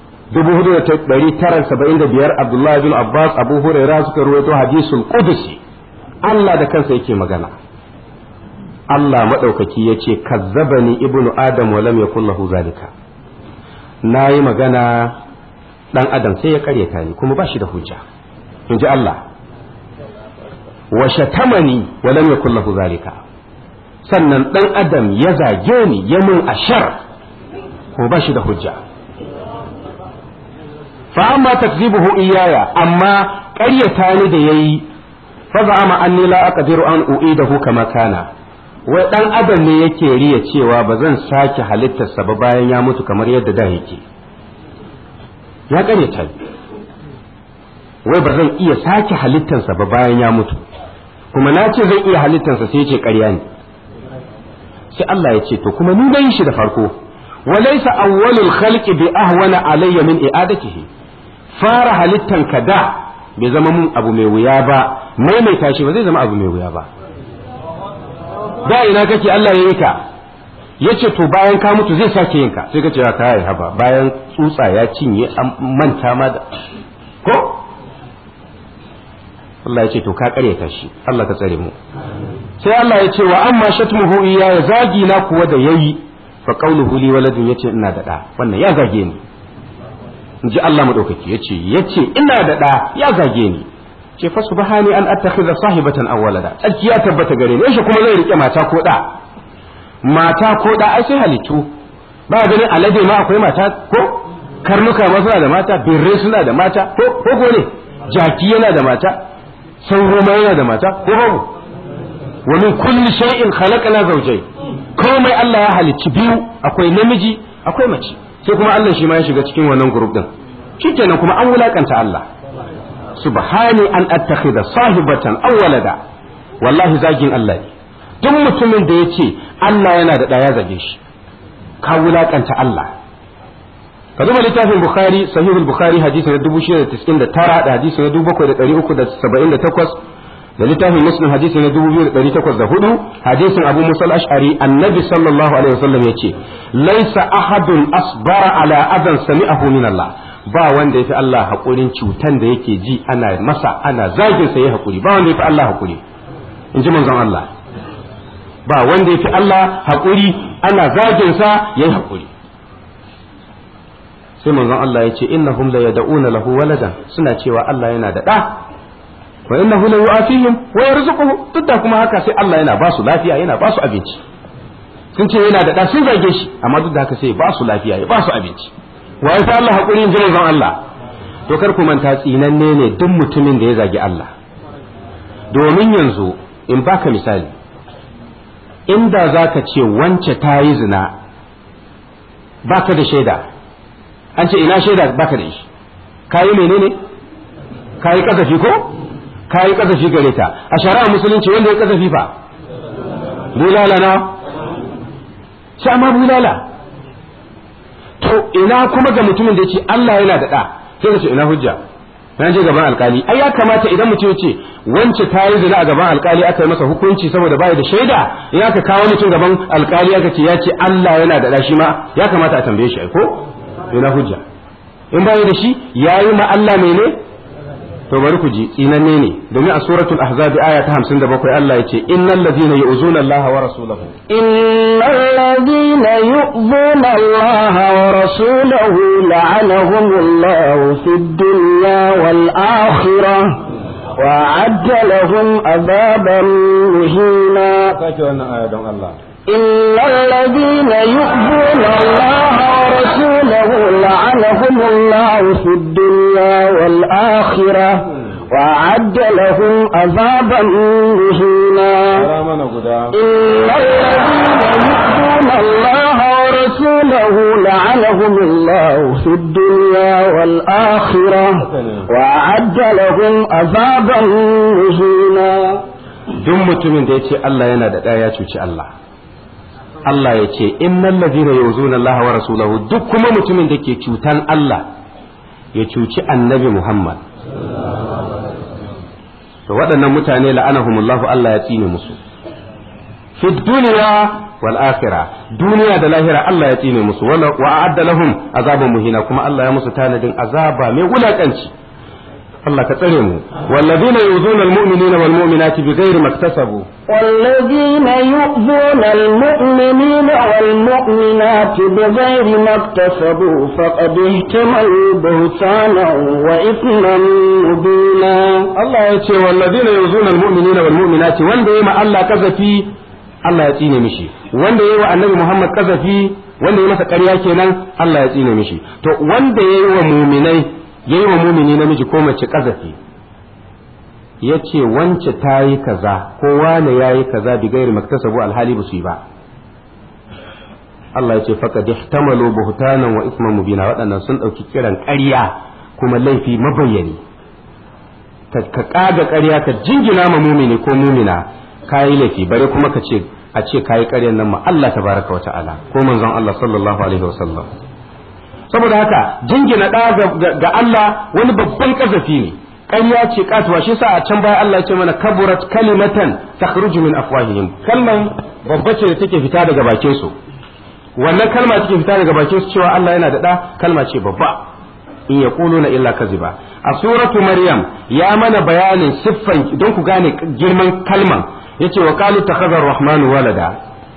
4974 Abdullahi bin Abbas Abu Hurairah suka ruwaito hadisul Qudusi Allah da kansa yake magana Allah maɗaukaki ya ce kazzabani ibnu adam wa lam yakul lahu zalika na yi magana ɗan adam sai ya karyata ni kuma ba shi da hujja in ji Allah wa shatamani wa lam yakul lahu zalika sannan ɗan adam ya zage ni ya mun ashar kuma ba shi da hujja fa amma takzibuhu iyaya amma ƙaryata ni da yayi fa za'ama anni la aqdiru an u'idahu kama kana wai dan adam ne yake riya cewa ba zan sake halittarsa ba bayan ya mutu kamar yadda da yake ya ƙaryata ni wai ba zan iya sake halittarsa ba bayan ya mutu kuma na ce zan iya halittarsa sai ce ƙarya ne sai Allah ya ce to kuma ni na yi shi da farko walaysa awwalul khalqi bi ahwana alayya min i'adatihi fara halittan ka da bai zama mun abu mai wuya ba maimaita shi ba zai zama abu mai wuya ba da ina kake Allah ya yi ka yace to bayan ka mutu zai sake yin ka sai ka ce ka kai haba bayan tsutsa ya cinye an manta ma da ko Allah ya ce to ka karyata shi Allah ka tsare mu sai Allah ya ce wa amma shatmuhu iya ya zagi na kuwa da yayi fa qawluhu li waladun yace ina da da wannan ya zage ni inji Allah madaukaki yace yace ina da da ya zage ni ce fa subhani an attakhidha sahibatan aw walada tsarki ya tabbata gare ni yaushe kuma zai rike mata ko da mata ko da ai sai halittu ba ganin alade ma akwai mata ko karnuka ma suna da mata birrai suna da mata ko ko ne jaki yana da mata sauro ma yana da mata ko babu wa min kulli shay'in khalaqna zawjay komai Allah ya halicci biyu akwai namiji akwai mace sai kuma Allah shi ma ya shiga cikin wannan group din shikenan kuma an wulakanta Allah subhani an attakhidha sahibatan aw walada wallahi zagin Allah ne duk mutumin da yace Allah yana da ɗaya zage shi ka wulakanta Allah ka duba littafin bukhari sahihul bukhari hadisi na 699 da hadisi na 7378 da littafin muslim hadisi na 2804 hadisin abu musa al-ash'ari annabi sallallahu alaihi wasallam yace laisa ahadun asbara ala adan sami'ahu min Allah ba wanda yafi Allah hakurin cutan da yake ji ana masa ana zagin sa yayi hakuri ba wanda yafi Allah hakuri in ji manzon Allah ba wanda yafi Allah hakuri ana zagin sa yayi hakuri sai manzon Allah ya ce innahum la yad'una lahu waladan suna cewa Allah yana da da wa innahu la yu'afihim wa yarzuquhu duk da kuma haka sai Allah yana ba su lafiya yana ba su abinci sun ce yana da da sun zage shi amma duk da haka sai ba su lafiya ya ba su abinci wa ya Allah hakurin jin manzon Allah to kar ku manta tsinanne ne duk mutumin da ya zagi Allah domin yanzu in baka misali inda zaka ce wance ta yi zina baka da shaida an ce ina shaida baka da shi kayi menene kayi kasafi ko kayi kasafi gare ta a shari'a musulunci wanda ya kasafi fa bulala na shi amma bulala to ina kuma ga mutumin da ya ce Allah yana da ɗa sai ka ce ina hujja na je gaban alkali ai ya kamata idan mutum ya ce wance ta yi zina a gaban alkali aka yi masa hukunci saboda bai da shaida in aka kawo mutum gaban alkali aka ce ya ce Allah yana da ɗa shi ma ya kamata a tambaye shi ai ko ina hujja in bai da shi yayi ma Allah mene to bari ku ji tsinanne ne domin a suratul ahzab aya ta 57 Allah ya ce innal ladina yu'zuna Allah wa rasulahu innal ladina yu'zuna Allah wa rasulahu la'anahum Allah fid dunya wal akhirah وأعد لهم عذابا مهينا إن الذين يؤذون الله ورسوله لعنهم الله في الدنيا والآخرة وأعد لهم عذابا مهينا إن الذين يؤذون الله ورسوله لعنهم الله في الدنيا والآخرة وأعد لهم عذابا مهينا duk mutumin da ya ce Allah yana da ɗaya ya cuci Allah Allah ya ce innal ladina yuzuna Allah wa rasulahu duk kuma mutumin da ke cutan Allah ya cuci annabi Muhammad to waɗannan mutane la'anahumullahu Allah ya tsine musu fi duniya wal akhirah duniya da lahira Allah ya tsine musu wa a'adda lahum azaban muhina kuma Allah ya musu tanadin azaba mai wulakanci Allah ka tsare mu wallazina yuzuna almu'minina wal mu'minati bighairi maktasabu والذين يؤذون المؤمنين والمؤمنات بغير ما اكتسبوا فقد اهتملوا بهتانا وإثما مبينا Allah ya ce wallazina yuzuna almu'minina wal mu'minati wanda yayi ma Allah kazafi Allah ya tsine mishi wanda yayi wa Annabi Muhammad kazafi wanda yayi masa ƙarya kenan Allah ya tsine mishi to wanda yayi wa mu'minai yayi wa mu'mini namiji ko mace kazafi yace wance ta yi kaza ko wane yayi kaza bi gairi maktasabu alhali ba su yi ba Allah ya ce faqad ihtamalu buhtanan wa isman mubina waɗannan sun ɗauki kiran ƙarya kuma laifi mabayyani ka kaga ƙarya ka jingina ma mumini ko mumina kayi laifi bare kuma ka ce a ce kayi ƙaryan nan ma Allah tabaraka wa ta'ala ko manzon Allah sallallahu alaihi wasallam saboda haka jingina ɗa ga Allah wani babban kazafi ne ƙarya ce katuwa shi sa a can baya Allah ya ce mana kaburat kalimatan takhruju min afwahihim kalman babba ce da take fita daga bakin su wannan kalma take fita daga bakin su cewa Allah yana da ɗa kalma ce babba in yaquluna illa kaziba a suratu maryam ya mana bayanin siffan don ku gane girman kalman yace wa qalu takhadha ar-rahmanu walada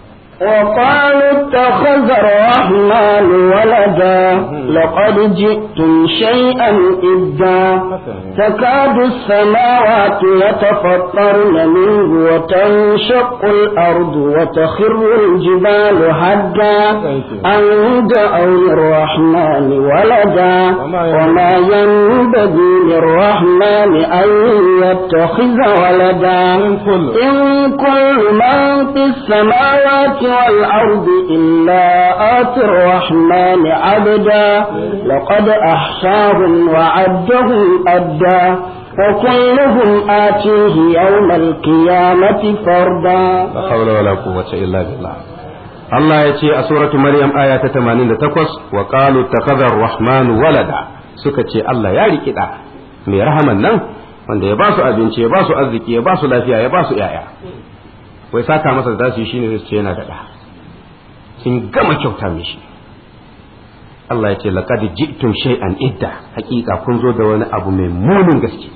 وقالوا اتخذ الرحمن ولدا لقد جئتم شيئا إدا تكاد السماوات يتفطرن منه وتنشق الأرض وتخر الجبال هدا أن دعوا للرحمن ولدا وما ينبغي للرحمن أن يتخذ ولدا إن كل من في السماوات والأرض إلا آتي الرحمن عبدا لقد أحصاهم وعدهم أدا وكلهم آتيه يوم القيامة فردا la hawla wala quwwata illa billah Allah ya ce a suratu Maryam aya ta 88 wa qalu takhadha ar-rahmanu walada suka ce Allah ya riki da mai rahaman nan wanda ya ba su abinci ya ba su arziki ya ba su lafiya ya ba su yaya wai saka masa da su yi shine zai ce yana da da sun gama kyauta mishi Allah ya ce laqad ji'tum shay'an idda hakika kun zo da wani abu mai munin gaske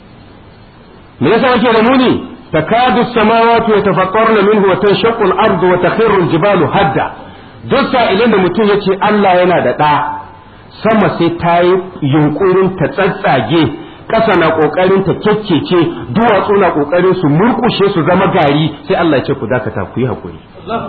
me yasa yake da muni takadu samawati yatafattarna minhu wa tanshaqqu al-ardu wa takhiru al-jibalu hadda duk sa'ilin da mutum yace Allah yana da ɗa sama sai ta yi yunkurin ta tsatsage ƙasa na ƙoƙarin ta kekkece duwatsu na ƙoƙarin su murƙushe su zama gari sai Allah ya ce ku dakata ku yi haƙuri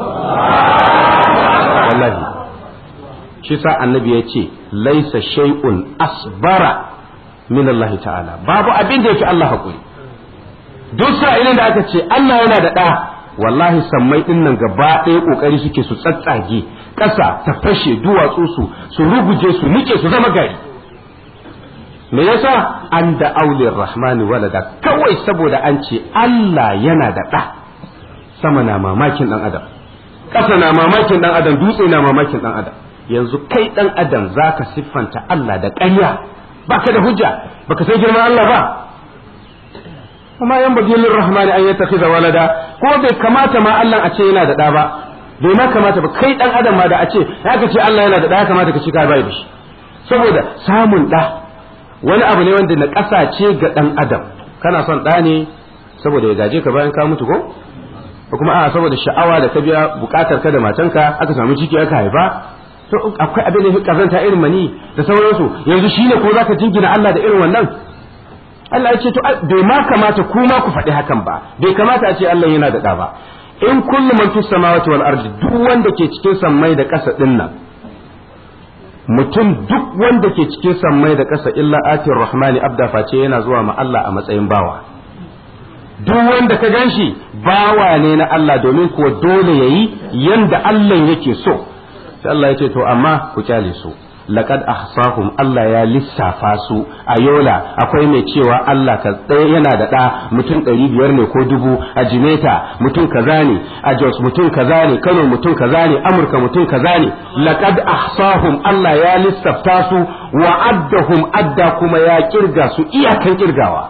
wallahi shi sa annabi ya ce laisa shay'un asbara min Allah ta'ala babu abin da yake Allah haƙuri duk sa'ilin da aka ce Allah yana da ɗa wallahi sammai ɗin nan gaba ɗaya ƙoƙari suke su tsatsage ƙasa ta fashe duwatsu su su ruguje su nike su zama gari me yasa an da aulin rahmani walada kawai saboda an ce Allah yana da ɗa sama na mamakin ɗan adam ƙasa na mamakin ɗan adam dutse na mamakin ɗan adam yanzu kai dan adam zaka siffanta Allah da ƙarya baka da hujja baka san girman Allah ba kuma yan bagi lir rahmani an yattakhidha walada ko bai kamata ma Allah a ce yana da da ba bai ma kamata ba kai dan adam ma da a ce ya ka ce Allah yana da da ya kamata ka ci ka bai da shi saboda samun da wani abu ne wanda na ce ga dan adam kana son da ne saboda ya gaje ka bayan ka mutu ko ko kuma a saboda sha'awa da ka biya bukatar ka da matanka aka samu ciki aka haifa to akwai abin da kazanta irin mani da sauransu yanzu shine ko zaka jingina Allah da irin wannan Allah ya ce to bai ma kamata ku ma ku faɗi hakan ba bai kamata a ce Allah yana da ɗa ba in kullu man fis samawati wal ardi duk wanda ke cikin sammai da ƙasa din nan mutum duk wanda ke cikin sammai da ƙasa illa atir rahmani abda face yana zuwa ma Allah a matsayin bawa duk wanda ka ganshi bawa ne na Allah domin kuwa dole yayi yanda Allah yake so sai Allah ya ce to amma ku kyale su laqad ahsahum Allah ya lissafa su a yola akwai mai cewa Allah ka tsaye yana da ɗa mutum ɗari biyar ne ko dubu a jimeta mutum kaza ne a jos mutum kaza ne kano mutum kaza ne amurka mutum kaza ne laqad ahsahum Allah ya lissafta su wa addahum adda kuma ya kirga su iyakan kirgawa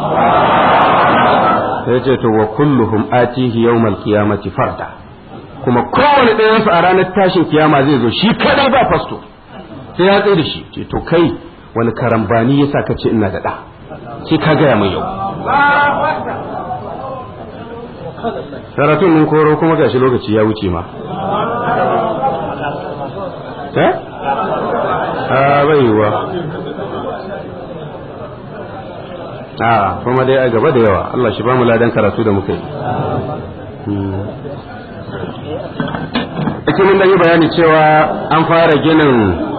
sai ce to wa kulluhum atihi yawmal qiyamati farda kuma kowane ɗayansu a ranar tashin kiyama zai zo shi kadai ba fasto sai ya tsaye da shi ce to kai wani karambani ya sa ka ce ina da ɗa sai ka gaya mai yau karatun mun koro kuma gashi lokaci ya wuce ma eh a bai yiwuwa a kuma dai a gaba da yawa Allah shi ba mu ladan karatu da muka yi ake mun da yi bayani cewa an fara ginin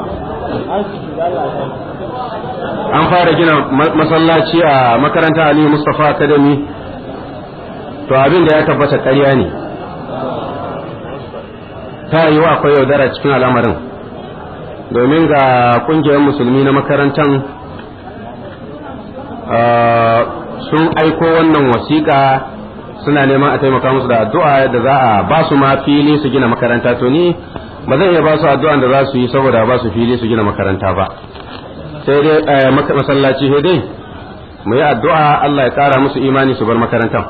an fara gina masallaci a makaranta aliyu mustapha academy to abin da ya tabbata ƙarya ne ta yi wa akwai yaudara cikin al'amarin domin ga ƙungiyar musulmi na makarantar sun aiko wannan wasiƙa suna neman a taimaka musu da addu'a da za a ba su ma fili su gina makaranta to ni ba zan iya ba su addu'an da za su yi saboda ba su fili su gina makaranta ba sai dai masallaci sai dai mu yi addu'a Allah ya kara musu imani su bar makarantar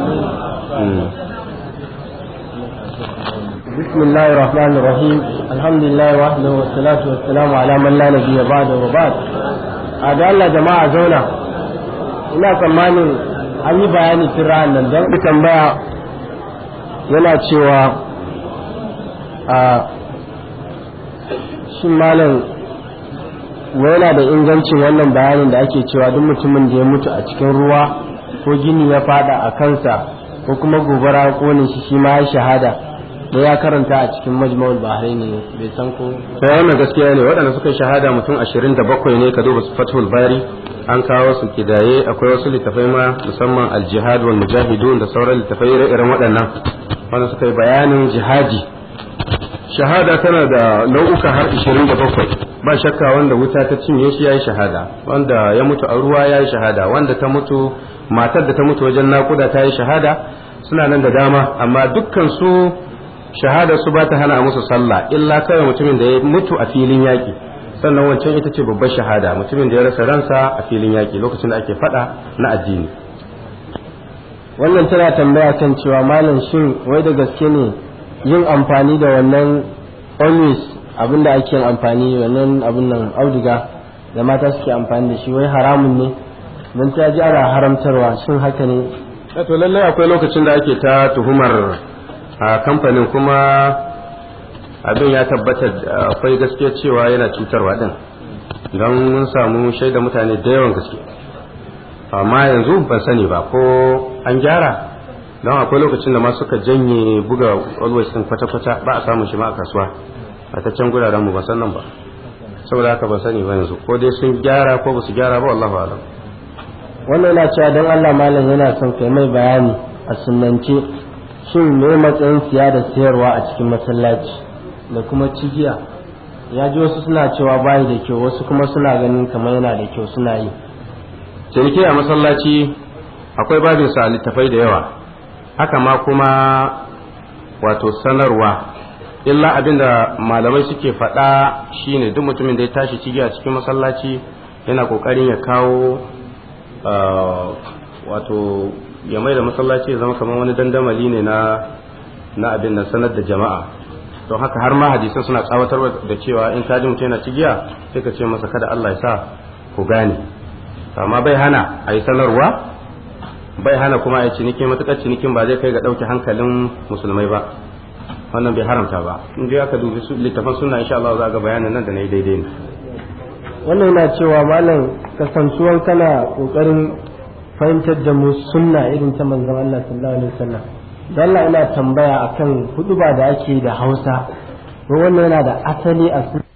بسم الله الرحمن الرحيم الحمد لله وحده والصلاة والسلام على من لا نبي بعد وبعد هذا الله جماعة زونا ina tsammanin an yi bayani tun ra'an nan don tambaya yana cewa a shin malam yana da ingancin wannan bayanin da ake cewa duk mutumin da ya mutu a cikin ruwa ko gini ya fada a kansa ko kuma gobara ya kone shi shi ma ya shahada da ya karanta a cikin majma'ul bahrai ne bai san ko sai wannan gaskiya ne waɗanda suka shahada mutum 27 ne ka duba fathul bari an kawo su kidaye akwai wasu littafai ma musamman al-jihad wal mujahidun da sauran littafai irin waɗannan wanda suka yi bayanin jihadi shahada tana da nau'uka har 27 ba shakka wanda wuta ta cinye shi yayi shahada wanda ya mutu a ruwa yayi shahada wanda ta mutu matar da ta mutu wajen nakuda ta yi shahada suna nan da dama amma dukkan su shahada su ba ta hana musu sallah illa kawai mutumin da ya mutu a filin yaƙi sannan wancan ita ce babbar shahada mutumin da ya rasa ransa a filin yaƙi lokacin da ake faɗa na addini wannan tana tambaya kan cewa malam shin wai da gaske ne yin amfani da wannan always abin da ake amfani wannan abin nan auduga da mata suke amfani da shi wai haramun ne don ta ji ana haramtarwa shin haka ne to lallai akwai lokacin da ake ta tuhumar a kamfanin kuma abin ya tabbata akwai gaskiya cewa yana cutarwa din don mun samu shaida mutane da yawan gaske amma yanzu ban sani ba ko an gyara don akwai lokacin da ma suka janye buga always din kwata-kwata ba a samun shi ma a kasuwa a ta can guraren mu ba san nan ba saboda haka ban sani ba yanzu ko dai sun gyara ko ba su gyara ba wallahu alam wannan yana cewa don Allah malam yana son kai mai bayani a sunnance shin me matsayin siya da sayarwa a cikin masallaci da kuma cigiya ya ji wasu suna cewa bayi da kyau wasu kuma suna ganin kamar yana da kyau suna yi ciniki a masallaci akwai babin sa littafai da yawa haka ma kuma wato sanarwa illa abinda malamai suke faɗa shine duk mutumin da ya tashi cigi a cikin masallaci yana kokarin ya kawo wato ya mai da masallaci ya zama kamar wani dandamali ne na na abin nan sanar da jama'a don haka har ma hadisan suna tsawatar da cewa in ka ji mutum yana cigiya sai ka ce masa kada Allah ya sa ku gane amma bai hana a yi sanarwa bai hana kuma a yi ciniki matuƙar cinikin ba zai kai ga ɗauke hankalin musulmai ba wannan bai haramta ba in dai aka dubi littafin suna insha Allah za ga bayanin nan da na yi daidai ne wannan yana cewa malam kasantuwan kana kokarin fahimtar da mu sunna irin ta manzon Allah sallallahu alaihi wasallam dan Allah ina tambaya akan huduba da ake da Hausa wannan yana da asali a